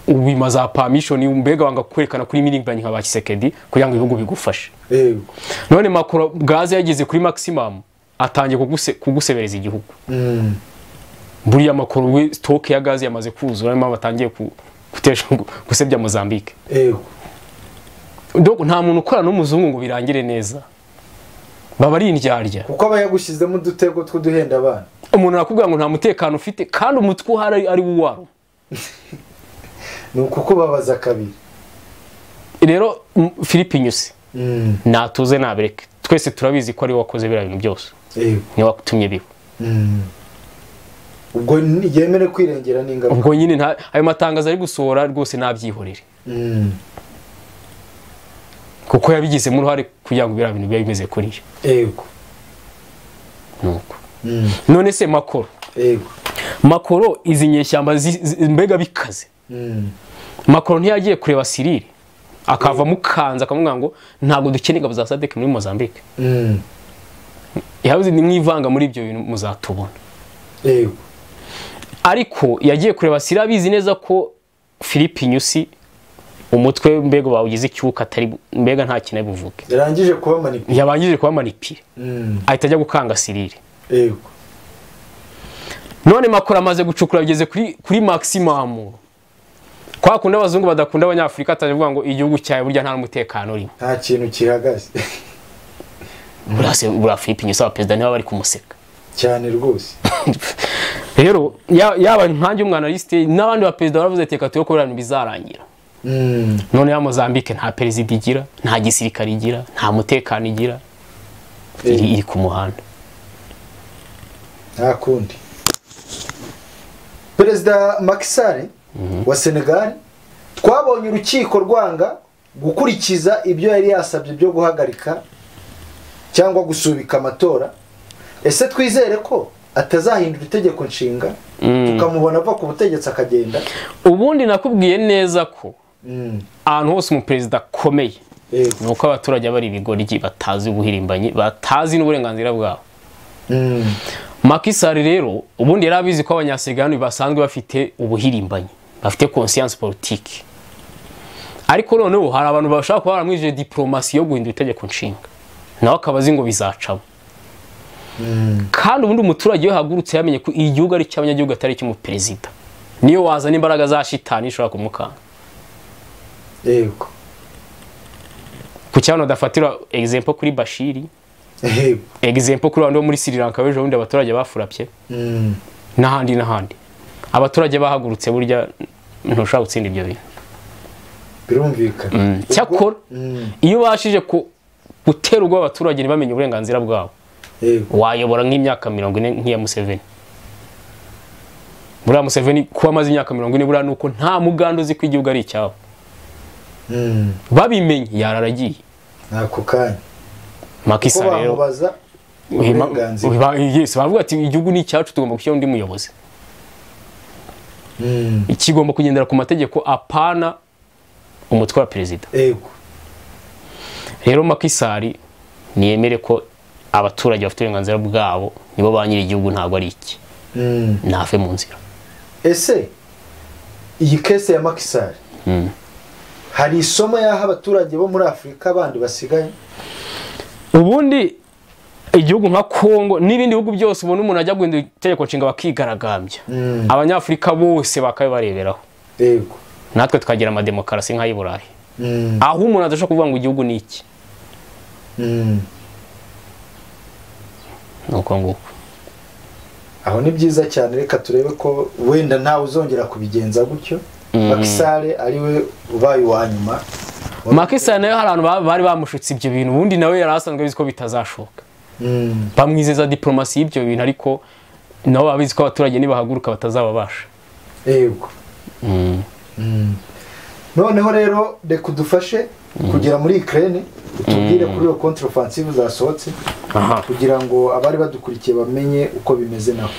ubima za permission mbega wanga kwerekana kuri miringi nka ba kisekedi kugira ngo ibihugu bigufashe yego none macro gaze yageze kuri maximum atangiye kuguse, kugusebereza igihugu Mm. buriya macro we stock ya gaze yamaze kuzura niyo mpamvu atangiye ku- gutesha gusebya Mozambique yego donc nta muntu ukora n'umuzungu ngo birangire neza baba ari indyarya kuko aba yagushyizemo udutego tw'uduhenda abana umuntu arakubwira ngo nta mutekano ufite kandi umutwe uhari ari wo uwaro ni ukukubabaza kabiri rero m- philippe nyusi Mm. natuze nabereke twese turabizi ko ari we wakoze biriya bintu byose yego niwe watumye biba Mm. ubwo ni- yemere kwirengera n'ingaruka ubwo nyine nta- ayo matangazo ari gusohora rwose ntabyihorere Mm. kuko yabigizemo uruhare kugira ngo biriya bintu bibe bimeze kuriya yego nuko Mm. none se makoro yego makoro izi nyeshyamba zi- zi- mbega bikaze Mm. makoro ntiyagiye kureba sirire akavamo kanza akamubwira ngo ntabwo dukeneye ingabo za sadeke muri mozambique Mm. yabuze nimwivanga muri ibyo bintu muzatubona yego ariko yagiye kureba sirire abizi neza ko philippe nyusi umutwe mbega bawugize icyuka atari mbega nta kintu ari buvuge yarangije kuba manipula yabanjije kuba manipire ahita ajya gukanga sirire yego none makuru amaze gucukura ageze kuri kuri maximum kwa kundi abazungu badakunda abanyafurika atavuga ngo igihugu cyawe burya nta n'umutekano urimo nta kintu kihagaze burase bura Philippe Nyusa wa perezida niba bari kumuseka cyane rwose rero ya- yaba nkanjye umwanaliste n'abandi ba perezida baravuze ati reka turebe ko biriya bintu bizarangira Mm. none ya Mozambique nta perezida igira nta gisirikare igira nta mutekano igira iri, iri ku muhanda nta kundi perezida makisari wa senegali twabonye urukiko rwanga gukurikiza ibyo yari yasabye byo guhagarika cyangwa gusubika amatora ese twizere ko atazahindura itegeko nshinga tukamubona ava ku butegetsi akagenda ubundi nakubwiye neza ko Mm, ahantu hose umuperezida akomeye yego. ni uko abaturage bari ibigoryi batazi ubuhirimbanyi batazi n'uburenganzira bwabo Mm, makisari rero ubundi yari abizi ko abanyasigani basanzwe bafite ubuhirimbanyi bafite conscience politique ariko noneho hari abantu bashaka kuba baramwije diplomasi yo guhindura itegeko nshinga nawe akaba azi ngo bizacamo mm, kandi ubundi umuturage iyo yahagurutse yamenye ko igihugu ari icy'abanyagihugu atari icy'umuperezida niyo wazana imbaraga za shitani ishobora kumukanga yego ku cyabona adafatira example kuri bashiri yego example kuri abantu bo muri sri lanka b'ejo bundi abaturage bafurapye Mm, n'ahandi n'ahandi abaturage bahagurutse burya ntushobora gutsinda ibyo bintu birumvikana cyakora Mm, iyo ubashije ku- gutera ubwoba abaturage ntibamenye uburenganzira bwabo yego wayobora nk'imyaka mirongo ine nk'iya museveni buriya museveni kuba amaze imyaka mirongo ine buriya ni uko nta muganda uzi ko igihugu ari icyabo Mm, babimenye yararagiye n'ako kanya ko makisa rero bamubaza uhima- uburenganzira uba- yes, baravuga ati igihugu ni icyacu tugomba gushyiraho undi muyobozi Mm, kigomba kugendera ku mategeko apana umutwe wa perezida yego rero makisari niyemere ko abaturage bafite uburenganzira bwabo nibo ba nyiri igihugu ntabwo ari iki Mm. ntave mu nzira ese iyi kese ya makisari hari isomo yaha abaturage bo muri afurika bandi basigaye ubundi igihugu nka kongo n'ibindi bihugu byose ubona umuntu ajya guhindura itegeko nshinga bakigaragambya Mm. abanyafurika bose bakabibareberaho yego natwe tukagira amademokarasi nk'ay'i burayi Mm, aho umuntu adashobora kuvuga ngo igihugu ni iki mm. ni uko nguko aho ni byiza cyane reka turebe ko wenda ntawe uzongera kubigenza gutyo makisare ariwe ubaye uwa nyuma makisari nayo hari abantu ba- bari bamushutse ibyo bintu ubundi nawe yari asanzwe abizi ko bitazashoboka Mm, bamwizeza diplomasi y'ibyo bintu ariko nabo baba bizi ko abaturage nibahaguruka batazababasha yego Mm. noneho rero reka udufashe kugera muri ikirere utubwire kuri iyo kontrafansive zasohotse aha kugira ngo abari badukurikiye bamenye uko bimeze naho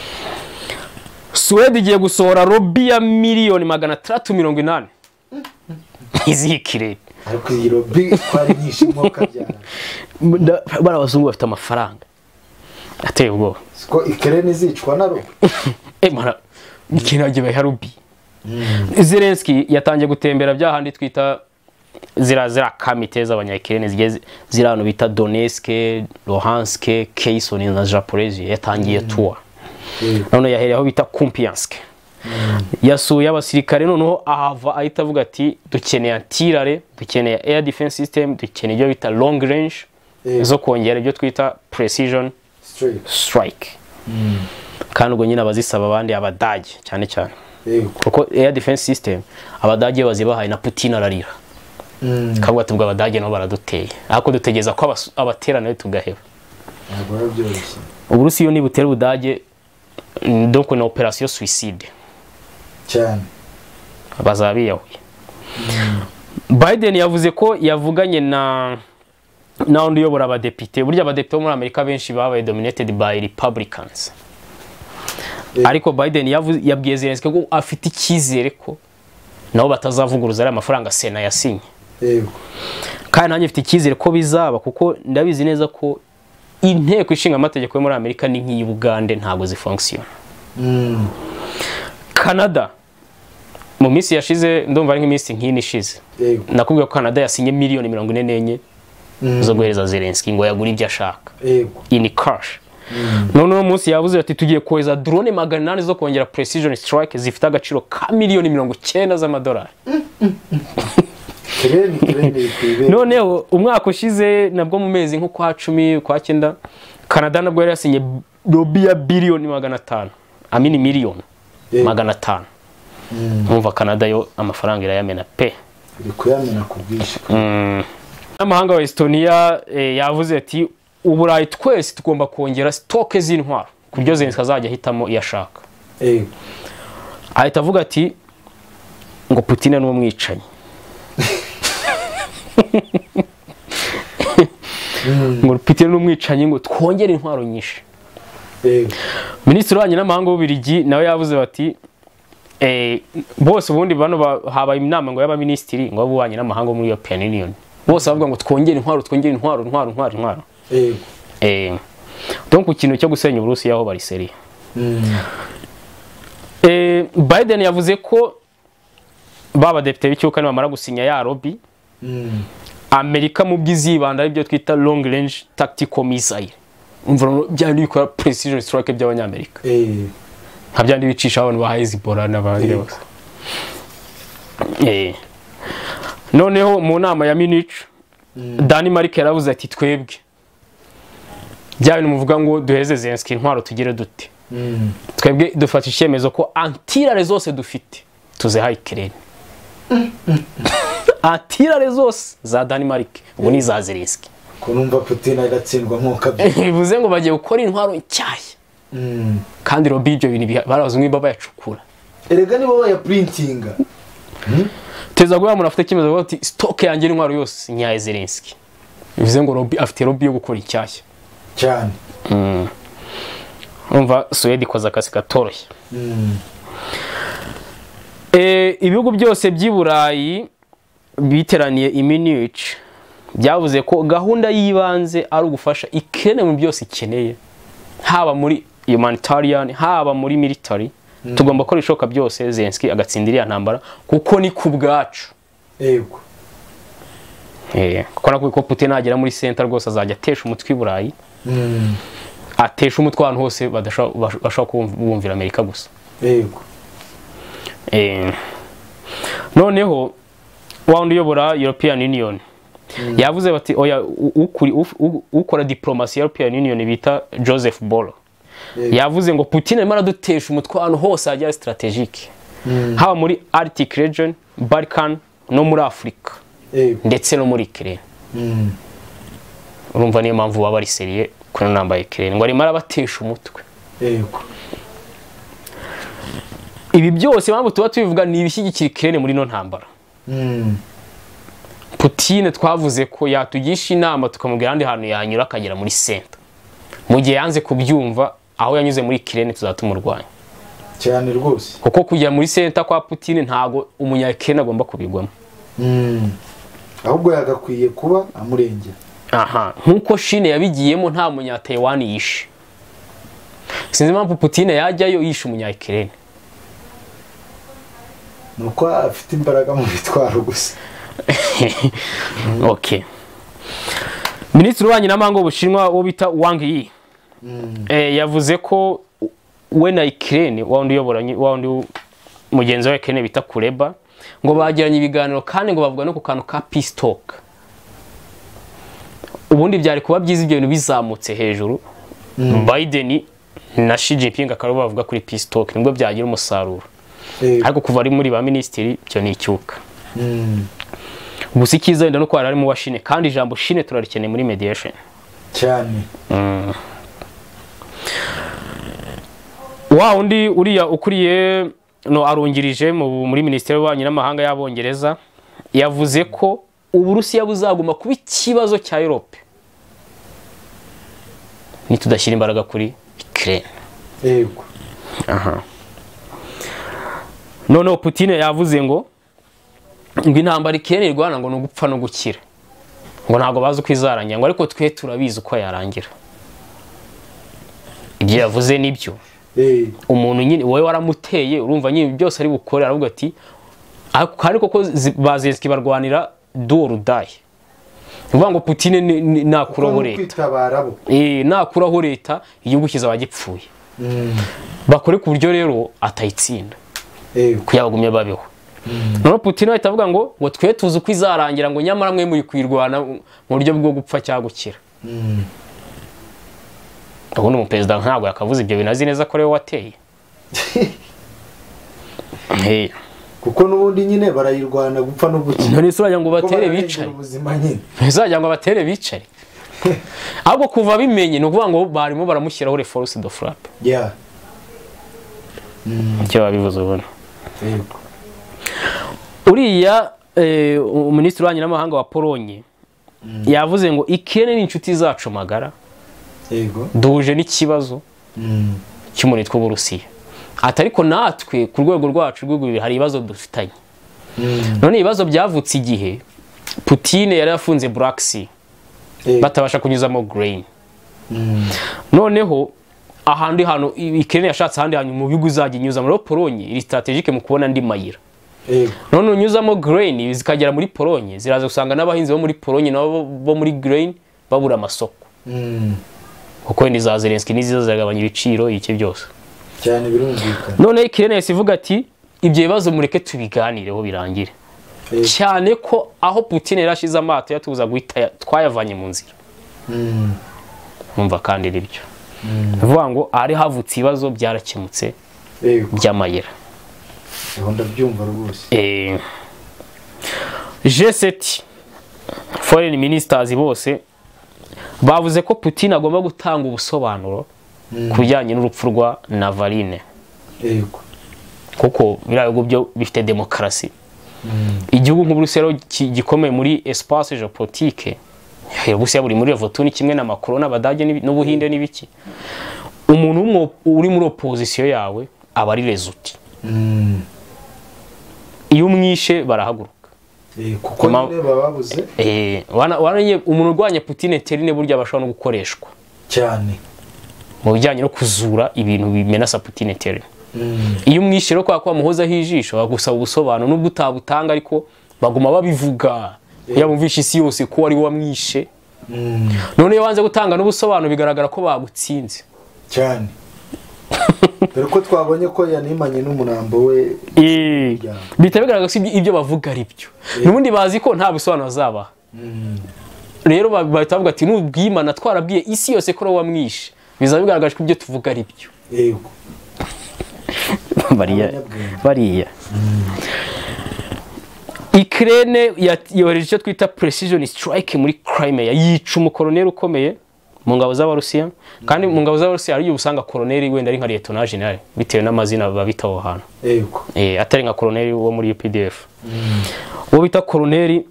suwede igiye gusohora robi ya miliyoni magana atandatu mirongo inani izihikire ariko iyi robi twari nyinshi mwo kabyara bari abazungu bafite amafaranga ateye ubwoba siko ikere ntizicwa na rumwe emara ikintu agiye harubi zelenski yatangiye gutembera bya handi twita zira zira kamite z'abanyakirene zigiye zi- ziri ahantu bita donetske lohanske keisoni na japorezi yatangiye tuwa none yahereyeho bita kumpiyanske yasuye abasirikare noneho ahava ahita avuga ati dukeneye antirare dukeneye air defense system dukeneye ibyo bita long range Eh. zo kongera ibyo twita precision Straight. strike kandi ubwo nyine abazisaba abandi abadage cyane cyane Yego. kuko air defense system abadage bazibahaye na putin ararira kavuga ati ubwo abadage nabo baraduteye ariko dutegereza ko abas- abatera nawe tugaheba Ntabwo biba byoroshye. uburusiya niba utera ubudage mm, donc na operasiyo suicide cyane bazaba biyahuye biden yavuze ko yavuganye na na undi uyobora abadepite burya abadepite bo muri amerika benshi babaye dominated by republicans Eh. ariko biden yavuze- yabwiye zelenski ko afite icyizere ko nabo batazavuguruza ariya mafaranga sena yasinye yego kandi nanjye mfite icyizere ko bizaba kuko ndabizi neza ko inteko ishinga amategeko yo muri amerika ni nk'iyi bugande ntabwo zifunkisiyona Mm. canada mu minsi yashize ndumva ari nk'iminsi nk'ine ishize yego nakubwiye ko canada yasinye miliyoni mirongo ine n'enye Mm. zo guhereza zelenski ngo yagure ibyo ashaka yego ini kashi noneho umunsi yavuze ati tugiye kohereza drone magana inani zo kongera precision strike zifite agaciro ka miliyoni mirongo icyenda z'amadolari ikere ni ikere ni ikwibere noneho umwaka ushize nabwo mu mezi nko kwa cumi kwa cyenda canada nabwo yari yasinye lobi ya biliyoni magana atanu amini miliyoni Eh. magana atanu Mm. mwumva canada yo amafaranga irayamena pe uri kuyamena ku bwinshi n'amahanga wa estonia eh, yavuze ati uburayi twese tugomba kongera sitoke z'intwaro ku buryo zelenski azajya ahitamo iyo ashaka yego ahita avuga ati ngo putin ni umwicanyi ngo putin ni umwicanyi ngo twongere intwaro nyinshi yego minisitiri w'ububanyi n'amahanga w'ububirigi nawe yavuze bati eh, bose ubundi bano ba- habaye inama ngo y'abaminisitiri ngo y'ububanyi n'amahanga wo muri european union bose bavuga ngo twongere intwaro twongere intwaro intwaro intwaro intwaro yego eh, donc ku kintu cyo gusenya uburusiya aho bariseriye Mm. Eh, biden yavuze ko ba badepite b'icyuka nibamara gusinya ya lobby Mm. amerika mu by'izibanda aribyo twita long range tactical missile umva rero bya bindi bikora precision strike by'abanyamerika Eh. nka bya bindi bicisha abantu ba hezibora n'abandi Yego. bose Eh. noneho mu nama ya munich danimarike yaravuze ati twebwe bya bintu muvuga ngo duheze zelenski intwaro tugire dute Mm. twebwe dufata icyemezo ko antirare zose dufite tuzihaye ikirere antirare zose za danimarike ubu ni iza zelenski ko numva putin agatsindwa nk'uko abyumva bivuze ngo bagiye gukora intwaro nshyashya Mm. kandi robi ibyo bintu biha- barabaza umwe bayacukura erega nibo bayapurintinga teza guhera umuntu afite icyemezo avuga ati sitoke yanjye n'intwaro yose nyaye zelenski bivuze ngo robi afite robi yo gukora inshyashya cyane umva suwede ikoze akazi katoroshye Mm. Eh, ibihugu byose by'i burayi biteraniye i munich byavuze ko gahunda y'ibanze ari ugufasha ikene mu byose ikeneye haba muri humanitarian haba muri military tugomba gukora ibishoboka byose zelenski agatsinda iriya ntambara kuko ni ku bwacu yego Eh, kuko nakubwiye ko putin nagera muri center rwose azajya atesha umutwe i burayi Mm. atesha umutwe ahantu hose badashobora- bash- bashobora kubumvira amerika gusa yego Eh, noneho wa wundi uyobora european union yavuze bati oya u- ukuri- uf- u- ukora diplomasi ya european union bita joseph bolo Yego. yavuze ngo putin arimo aradutesha umutwe ahantu hose hajya strategike Mm. haba muri arctic region balkan no muri afurika yego ndetse no muri kirere Mm. urumva niyo mpamvu baba bariseriye kuri ino namba ya kirere ngo arimo arabatesha umutwe yego ibi byose impamvu tuba tubivuga ni ibishyigikira ikirere muri ino ntambara Mm. Putine twavuze ko yatugisha inama tukamubwira ahandi hantu yanyura akagera muri senta mu gihe yanze kubyumva aho yanyuze muri kirene tuzatumurwanya cyane rwose kuko kujya muri senta kwa Putine ntago umunyakirene agomba kubigwamo Mm. ahubwo yagakwiye kuba amurengera aha nk'uko shine yabigiyemo nta munyataiwan yishe sinzi impamvu putine yajyayo yishe umunya ikirere ni uko afite imbaraga mu bitwaro gusa ok minisitiri w'ububanyi n'amahanga w'ubushinwa uwo bita wang yi eh, yavuze ko we na ikirere wa wundi uyobora wa wundi mugenzi wa ikirere bita kureba ngo bagiranye ibiganiro kandi ngo bavuga no ku kantu ka peace talk ubundi byari kuba byiza ibyo bintu bizamutse hejuru biden na shi jinping akaba aribo bavuga kuri peace talk nibwo byagira umusaruro Eh, ariko kuva ari muri ba minisitiri byo ni icyuka mm, gusa icyiza wenda no kuba ari mu bashine kandi ijambo shine turarikeneye muri mediation cyane wa undi uriya ukuriye no arungirije mu- muri minisiteri y'ububanyi n'amahanga y'abongereza yavuze ko uburusiya buzaguma kuba ikibazo cya europe nitudashyira imbaraga kuri ukraine yego noneho putine yavuze ngo ngo intambara ikirere irwana ngo ni ugupfa no gukira ngo ntabwo bazi uko izarangira ngo ariko twe turabizi uko yarangira ibyo yavuze nibyo Eh, umuntu nyine wowe waramuteye urumva nyine byose ari bukore aravuga ati "Ako- ariko ko zi- ba zelenski barwanira duwo rudaye ni ukuvuga ngo putine ni- ni- nakuraho no leta kwitabara bo Eh, nakuraho leta igihugu kizaba gipfuye Mm, bakore ku buryo rero atayitsinda yego kuko yabagumye babeho noneho putine ahita avuga ngo ngo twe tuzi uko izarangira ngo nyamara mwe muri kuyirwana mu buryo bwo gupfa cyangwa gukira Mm, ubundi umuperezida ntabwo yakavuze ibyo bintu azi neza ko ari we wateye Eh, kuko n'ubundi nyine barayirwana gupfa no gukina none se urajya ngo Kuko batere bararengera bicaye ubuzima nyine ntizajya ngo abatere bicare ahubwo kuva bimenye ni ukuvuga ngo barimo baramushyiraho reforce de frappe ya nicyo babivuze ubona yego uriya eh, minisitiri w'ububanyi n'amahanga wa polonye yavuze ngo ikene ni inshuti zacu magara yego duhuje n'ikibazo Mm, cy'umuntu witwa uburusiya ati ariko natwe ku rwego rwacu rw'igihugu hari ibibazo dufitanye mm, none ibibazo byavutse igihe putine yari yafunze black sea eh, batabasha kunyuzamo grain mm, noneho ahandi hantu ikirere yashatse ahandi hantu mu bihugu izajya inyuzamo rero polonye iri strategique mu kubona andi mayira yego none unyuzamo grain zikagera muri polonye ziraza gusanga n'abahinzi bo muri polonye nabo bo muri grain babura amasoko Mm, kuko wenda iza zelenski n'iziza ziragabanya ibiciro iki byose cyane birumvikana noneho ikirere yahise ivuga ati ibyo bibazo mureke tubiganireho birangire Eh, cyane ko aho putine yari ashize amato yatubuza guhita ya- twayavanye mu nzira mm, numva kandi ari byo bivuga ngo ahari havutse ibibazo byarakemutse yego by'amayira Ubu ndabyumva rwose Eh, G7 foreign ministers bose bavuze ko Putin agomba gutanga ubusobanuro ku bijyanye n'urupfu rwa Navarine yego kuko biriya bihugu byo bifite demokarasi igihugu nk'uburusiya rero ki- gikomeye muri espace geopolitique Eh, uburusiya buri muri evotuni kimwe na macron n'abadage n'ibi- n'ubuhinde n'ibiki umuntu w'umwo- uri muri opozisiyo yawe aba ari rezuti Mm, iyo umwishe barahaguruka eh, kuko Ma- nyine baba babuze Eh, wana- waranye umuntu urwanya Putin terine burya bashobora no gukoreshwa cyane mu bijyanye no kuzura ibintu bimenasa Putin terine Mm, iyo umwishe rero kwa kwa muhozaho ijisho bagusaba ubusobanuro nubwo utabutanga ariko baguma babivuga kugira ngo bumvishe isi yose ko ari wowe wamwishe mm, none iyo wanze gutanga n'ubusobanuro bigaragara ko bagutsinze cyane dore ko twabonye ko yanimanye n'umurambo we Eh, Yeah. bihita bigaragara ko ibyo- ibyo bavuga ari byo n'ubundi bazi ko nta busobanuro bazabaha Mm, rero ba- bahita bavuga ati nubwimana twarabwiye isi yose ko ari wowe wamwishe bizaba bigaragaje ko ibyo tuvuga ari byo yego bariya Abanyabwenge. bariya ikirere yohereje icyo twita precision strike muri crimea yica umukoroneri ukomeye mu ngabo z'abarusiya kandi mu ngabo z'abarusiya hari igihe usanga koroneri wenda ari nka liyetona jenali bitewe n'amazina babita aho hantu yego Eh, atari nka koroneri wo muri updf uwo bita koroneri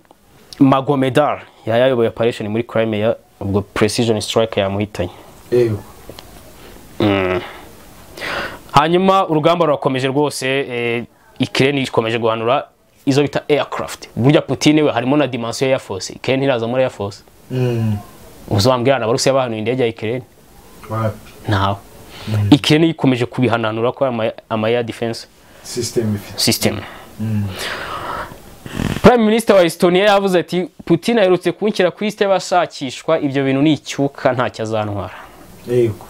magomedar yari yayoboye operation muri crimea ubwo precision strike yamuhitanye yego hanyuma urugamba rurakomeje rwose eh, ikirere ikomeje guhanura izo bita aircraft burya putin we harimo na dimension ya air force ikirere ntiraza muri air force Mm, uzabambwira na barusiya bahanuye indege ya ikirere wapi ntawe ikirere ikomeje kubihananura ko ari amaya defense sisiteme ifite system prime minister wa estonia yavuze ati putin aherutse kunshyira ku lisite y'abashakishwa ibyo bintu ni icyuka ntacyo azantwara yego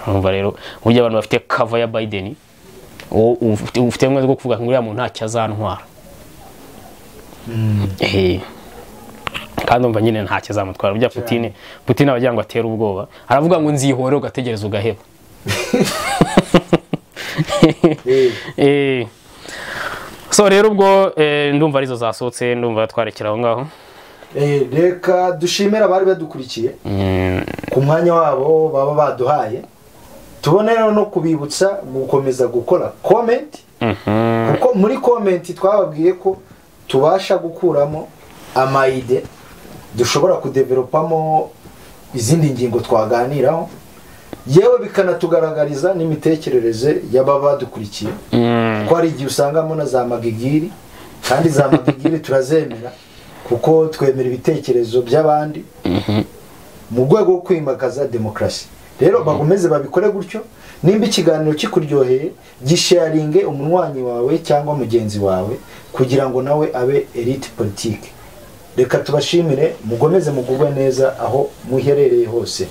urumva rero burya abantu bafite kava ya biden uwo ufite ufite ubumwe bwo kuvuga ngo uriya muntu ntacyo azantwara Eh, kandi umva nyine ntacyo azamutwara burya putin putin abagira ngo atere ubwoba aravuga ngo nzihore ugategereza ugaheba yego Eh, so rero ubwo eh, ndumva arizo zasohotse ndumva twarekera aho ngaho Eh, reka dushimira abari badukurikiye Mm, ku mwanya wabo baba baduhaye tubone rero no kubibutsa gukomeza gukora komenti mhm. kuko muri komenti twababwiye ko tubasha gukuramo amayide dushobora kudevelopamo izindi ngingo twaganiraho yewe bikanatugaragariza n'imitekerereze y'ababa badukurikiye Mm, ko hari igihe usangamo na za magigiri kandi za magigiri turazemera kuko twemera ibitekerezo by'abandi mu rwego rwo kwimakaza demokarasi rero bakomeze babikore gutyo nimba ikiganiro kikuryoheye gisharinge umunywanyi wawe cyangwa mugenzi wawe kugira ngo nawe abe elite politike reka tubashimire mugomeze mugubwe neza aho muherereye hose